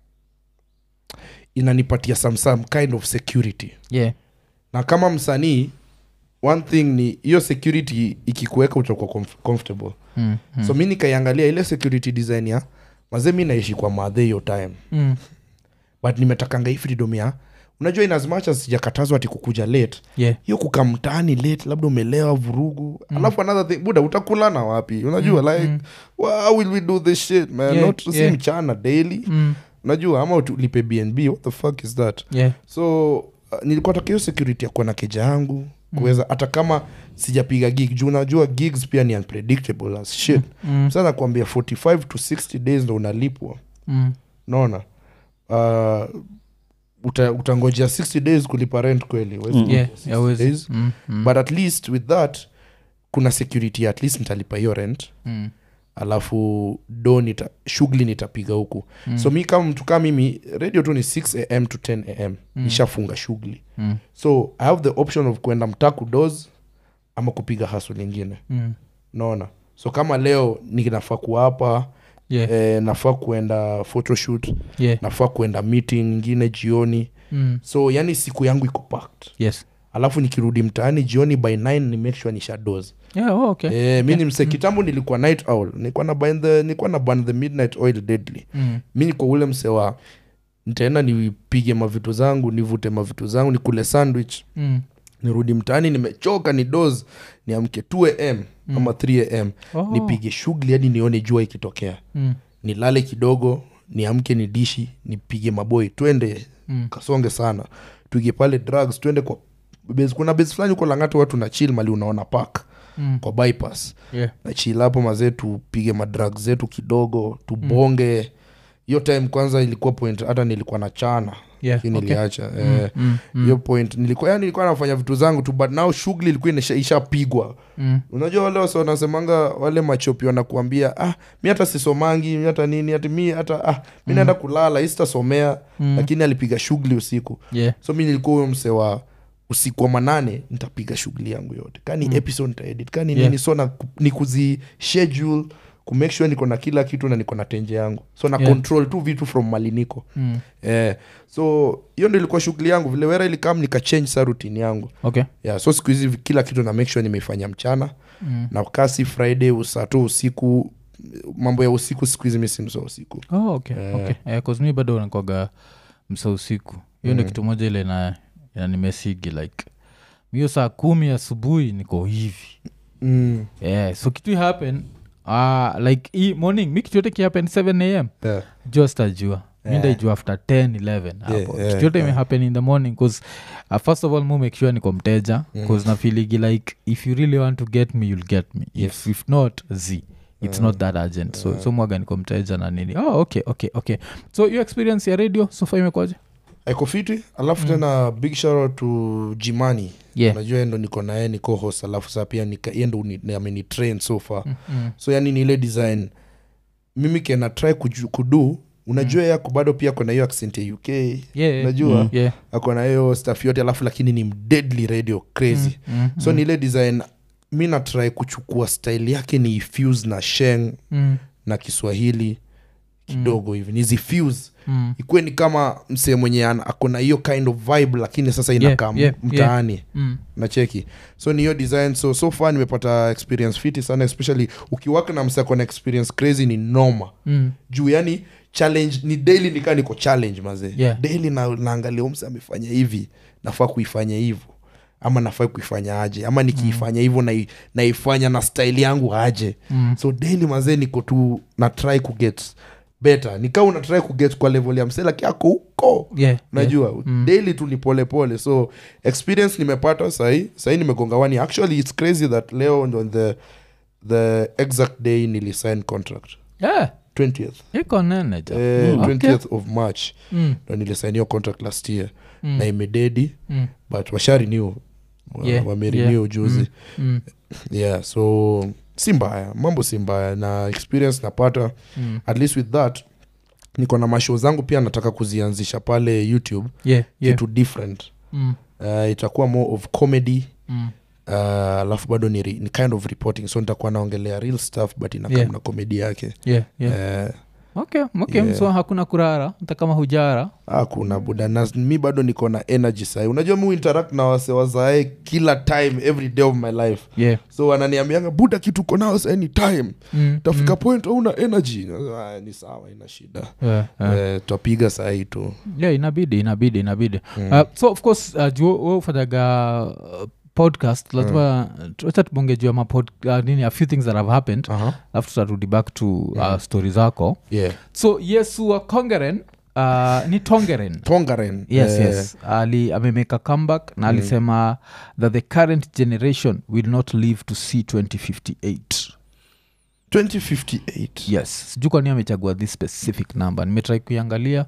inanipatia some, some kind of security yeah na kama msanii one thing ni hiyo security ikikuweka utakuwa comf- comfortable mm, mm, so mi nikaiangalia ile security design ya mazee mi naishi kwa madhe hiyo time mm, but nimetakanga hii freedom ya unajua in as much as sijakatazwa ati kukuja late yeah hiyo kukaa mtaani late labda umelewa vurugu alafu another thing buda utakulana wapi unajua like how will we do this shit man Yeah, not si yeah. mchana daily mm. unajua ama ulipe bnb what the fuck is that yeah so uh, nilikuwa taka hiyo security ya kuwa na keja yangu kuweza hata kama sijapiga gig juu unajua gigs pia ni unpredictable as shit mm. sasa nakwambia 45 to 60 days ndo unalipwa Mm. naona uh, uta, utangojea 60 days kulipa rent kweli huwezi Mm. ngojea yeah 60 yawezi days. mm. mm. but at least with that kuna security at least nitalipa hiyo rent mm. alafu do nita shughuli nitapiga huku mm. so mi kama mtu kama mimi radio tu ni 6 am to 10 am mm. nishafunga shughuli Mm. so i have the option of kwenda mtaku dos ama kupiga haso lingine Mm. naona so kama leo ninafaa kuapa yeah eh, nafaa kuenda photoshoot yeah nafaa kuenda meeting ingine jioni mm. so yani siku yangu iko packed yes alafu nikirudi mtaani jioni by 9 ni make sure nisha dose yeah oh, okay eh, mi ni mse kitambo nilikuwa night owl nilikuwa na burn the, nilikuwa na burn the midnight oil deadly mm. mi niko ule mse wa nitaenda nipige mavitu zangu nivute mavitu zangu nikule sandwich Mm. nirudi mtaani nimechoka ni dos niamke 2 am mm. ama 3 am Oh. nipige shughuli hadi nione jua ikitokea Mm. nilale kidogo niamke ni dishi nipige maboi twende Mm. kasonge sana tuige pale drugs twende kwa base, kuna base fulani huko langati watu na chill mali unaona park Mm. kwa bypass yeah na chill hapo mazee tupige madrug zetu kidogo tubonge hiyo time kwanza ilikuwa point hata nilikuwa na chana yeah lakini okay. niliacha eh, mm. hiyo point nilikuwa yani nilikuwa nafanya vitu zangu tu but now shughuli ilikuwa inasha- ishapigwa Mm. unajua wale wase wanasemanga wale machopi wanakuambia ah mi hata sisomangi mi hata nini hati mi hata ah mi naenda kulala hii sitasomea Mm. lakini alipiga shughuli usiku yeah so mi nilikuwa huyo mse wa usiku wa manane nitapiga shughuli yangu yote kani mm. episode nitaedit kani Yeah. nini so na, ni kuzi schedule kumake sure niko na kila kitu na niko na tenje yangu so na Yeah. control tu vitu from mali niko mm. eh, so hiyo ndo ilikuwa shughuli yangu vile wera ilikam nikachange sa rutini yangu okay yeah, so siku hizi kila kitu na make sure nimeifanya mchana mm. na kasi friday usato usiku mambo ya usiku siku hizi misimso usiku oh, okay Eh. okay eh, 'cause mi bado nakwaga msa usiku hiyo ndo kitu moja ile na nimesigi like hiyo saa kumi asubuhi niko hivi mm. yeah, so kitu happen uh, like hii morning mi kitu yote kihappen 7 am yeah. just ajua mi Yeah. ndaijua after 10 11 hapo yeah, kitu yote yeah. imehappen in the morning bcause uh, first of all mu make sure niko mteja bcause nafiligi like if you really want to get me you'll get me if, if not z it's not that urgent so, so mwaga niko mteja na nini oh, okay okay okay so your experience ya radio sofa imekwaje aiko fiti alafu tena big shout to jimani Yeah. unajua yeye ndo niko naye ni co-host alafu saa pia nika- yeye ndo uni- ameni train so far mm. so yani ni ile design mimi kena try kuju- kudu unajua mm. yako bado pia kona hiyo accent ya uk yeah, unajua yeah. yeah. akona hiyo staff yote alafu lakini ni deadly radio crazy Mm, so ni ile design mi natry kuchukua style yake ni ifuse na sheng mm, na kiswahili kidogo hivi nizifuse mm. ikuwe ni kama msee mwenye ana- akona hiyo kind of vibe lakini sasa Yeah, inakaa yeah, mtaani Mm. nacheki so ni hiyo design so so far nimepata experience fiti sana especially ukiwaka na msee akona experience crazy ni noma Mm. juu yani challenge ni daily nikaa niko challenge mazee Yeah. daily na, naangalia umse amefanya hivi nafaa kuifanya hivyo ama nafaa kuifanya aje ama nikiifanya hivyo nai- naifanya na style yangu aje Mm. so daily mazee niko tu na try kuget better nikaa una try kuget kwa level ya mselaki yako huko Yeah, najua yeah. Mm. daily tu ni polepole so experience nimepata sahii sahii nimegonga wani actually its crazy that leo on the the exact day nilisign contract Yeah, 20th iko nene ja eh, Mm. 20th of march Mm. ndo nilisign hiyo contract last year Mm. na imededi Mm. but washarenew Yeah, wamerenew yeah. juzi Mm. yeah so si mbaya mambo si mbaya na experience napata Mm. at least with that niko na mashow zangu pia nataka kuzianzisha pale youtube Yeah, yeah. kitu different Mm. uh, itakuwa more of comedy Mm. uh, alafu bado ni, re- ni kind of reporting so nitakuwa naongelea real stuff but inakaa Yeah. na komedi yake Yeah, yeah. Eh, okay okay so hakuna kurara hata kama hujara hakuna buda na mi bado niko na energy sahi unajua mi interact na wase wazae kila time every day of my life yeah so wananiambianga buda kitu uko nao sa anytime mm. tafika point hauna energy ah, ni sawa ina shida yeah, yeah. eh, twapiga sahii tu yeah inabidi inabidi inabidi uh, so of course uh, juu we ufanyaga uh, podcast lazima wacha tubonge juu ya mapod uh, nini a few things that have happened uh-huh. alafu tutarudi back to uh, story zako yeah. so yesu wa kongeren uh, ni tongeren tongaren yes eh, yes ali amemeka comeback na alisema that the current generation will not live to see 2058 2058 yes sijuu kwani amechagua this specific number nimetrai kuiangalia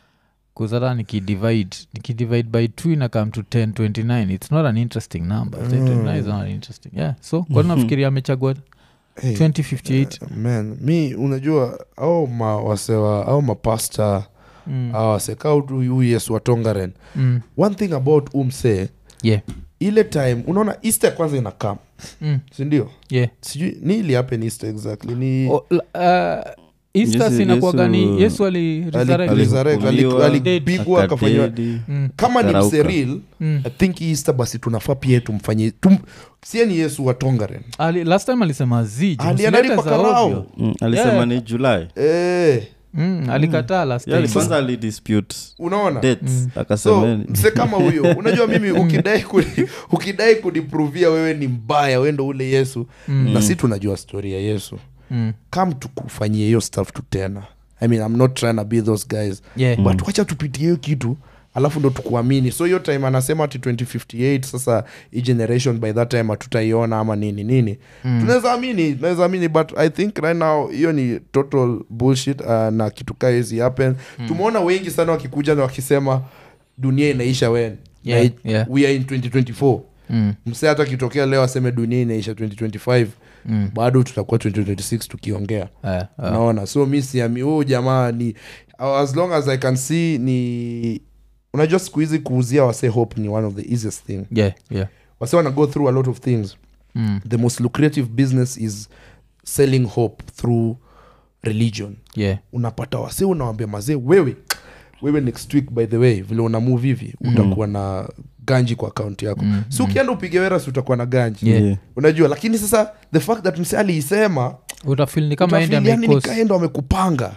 kuzata nikidivide nikidivide by two inakam to 1029 it's not an interesting number 1029 is not an interesting yeah so kwani nafikiria amechagua Hey, 2058 man mi unajua au mawasewa au mapasta mm. au waseka huyu yesu wa tongaren Mm. one thing about umse yeah ile time unaona easter kwanza inakam mm. sindio yeah sijui ni ili happen easter exactly ni O- l- uh, easter Yesu- sinakuaga ni Yesu- yesu ali resurrect. ali- resurrect, ali- Alifufuliwa, alipigwa akafanywa akadedi. Mm. kama ni Akarauka. mseril Mm. i think hii easter basi tunafaa pia tumfanyie tum, sie ni yesu wa tongaren Ali, last time alisema zi juu alienda msilete mpaka za ovyo. rao Mm, alisema Yeah. ni julai eh, mm, alikataa last Yeah, time kwanza alidispute unaona dates so akasema mse kama huyo unajua mimi ukidai kuni, ukidai kuniprovia wewe ni mbaya we ndo ule yesu Mm. na si tunajua stori ya yesu mm. kam tukufanyie hiyo stuff tu tena i mean i'm not trying to be those guys yeah. but wacha tupitie hiyo kitu alafu ndo tukuamini so hiyo time anasema ati 2058 sasa hii generation by that time hatutaiona ama nini nini mm. tunaweza amini tunaweza amini but i think right now hiyo ni total bullshit uh, na kitu kaa hizi happen mm. tumeona wengi sana wakikuja na wakisema dunia inaisha wen Yeah, na, yeah. we are in 2024 Mm. msee hata akitokea leo aseme dunia inaisha 2025 Mm. bado tutakuwa 2026 tukiongea Eh, eh. naona so mi siami huu jamaa ni as long as i can see ni unajua siku hizi kuuzia wase hope ni one of the easiest thing yeah, yeah. wase wana go through a lot of things Mm. the most lucrative business is selling hope through religion yeah. unapata wase unawambia mazee wewe wewe next week by the way vile una move hivi utakuwa na ganji kwa akaunti yako Mm, si ukienda upige wera si utakuwa na ganji Yeah. Yeah. unajua lakini sasa the fact that mse aliisema utafil ni kama ende utafeel yani amekos nikaenda wamekupanga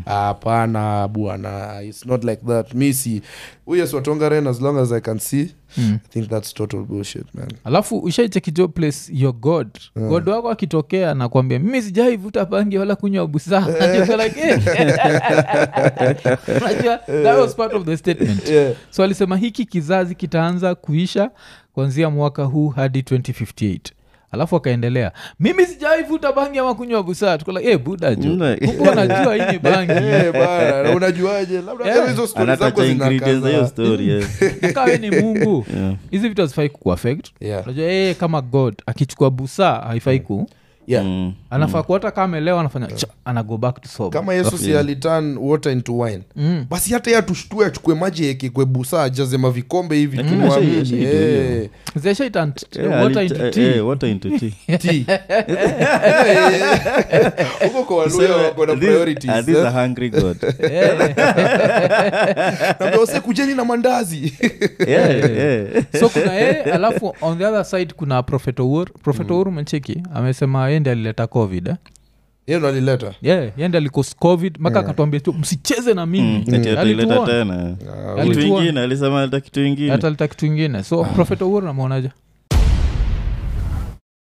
hapana bwana its not like that mi si huyo swatongaren as long as i can see Mm. i think that's total bullshit man alafu ushaichekijo place your god god wako akitokea nakwambia mimi sijaivuta bangi wala kunywa busaa like, eh. Unajua, that was part of the statement yeah. so alisema hiki kizazi kitaanza kuisha kuanzia mwaka huu hadi 2058 alafu akaendelea mimi sijaivuta bangi ama kunywa busaa tukola e buda ju Mm. huku anajua hii ni bangi Eh, bana na unajuaje labda Yeah. hizo stori zako anataja ingredients za hiyo zinakaza story yeah. kawe ni mungu Yeah. hizi vitu hazifai kukuafect Yeah. unajua yeye kama god akichukua busaa haifai ku Yeah. Mm. anafaa kuwa hata kama amelewa anafanya cha, ana go back to sober. kama yesu si aliturn water into wine Mm. basi hata ye atushtue achukue maji ekekwe busaa ajaze mavikombe hivi Lakini tumwamini. ashai- ashaido hiyo. Eh. Zeshaitan t- Yeah, water alit- into eh, tea. eh, water into tea. Tea. huko kwa waluya wako na These- priorities ah, these eh. are hungry god. Eh. Naambia wase kujeni na mandazi Yeah, yeah. so kuna yeye alafu on the other side kuna prophet owur prophet owur mecheki amesema yende alileta covid eh? hiyo ndo alileta yeah, yende alikos covid mpaka akatuambia tu msicheze na mimi Mm, ati ataileta Alituona. tena Ah, kitu Alituona. ingine alisema aleta kitu ingine hata alita kitu ingine so prophet owur namwonaja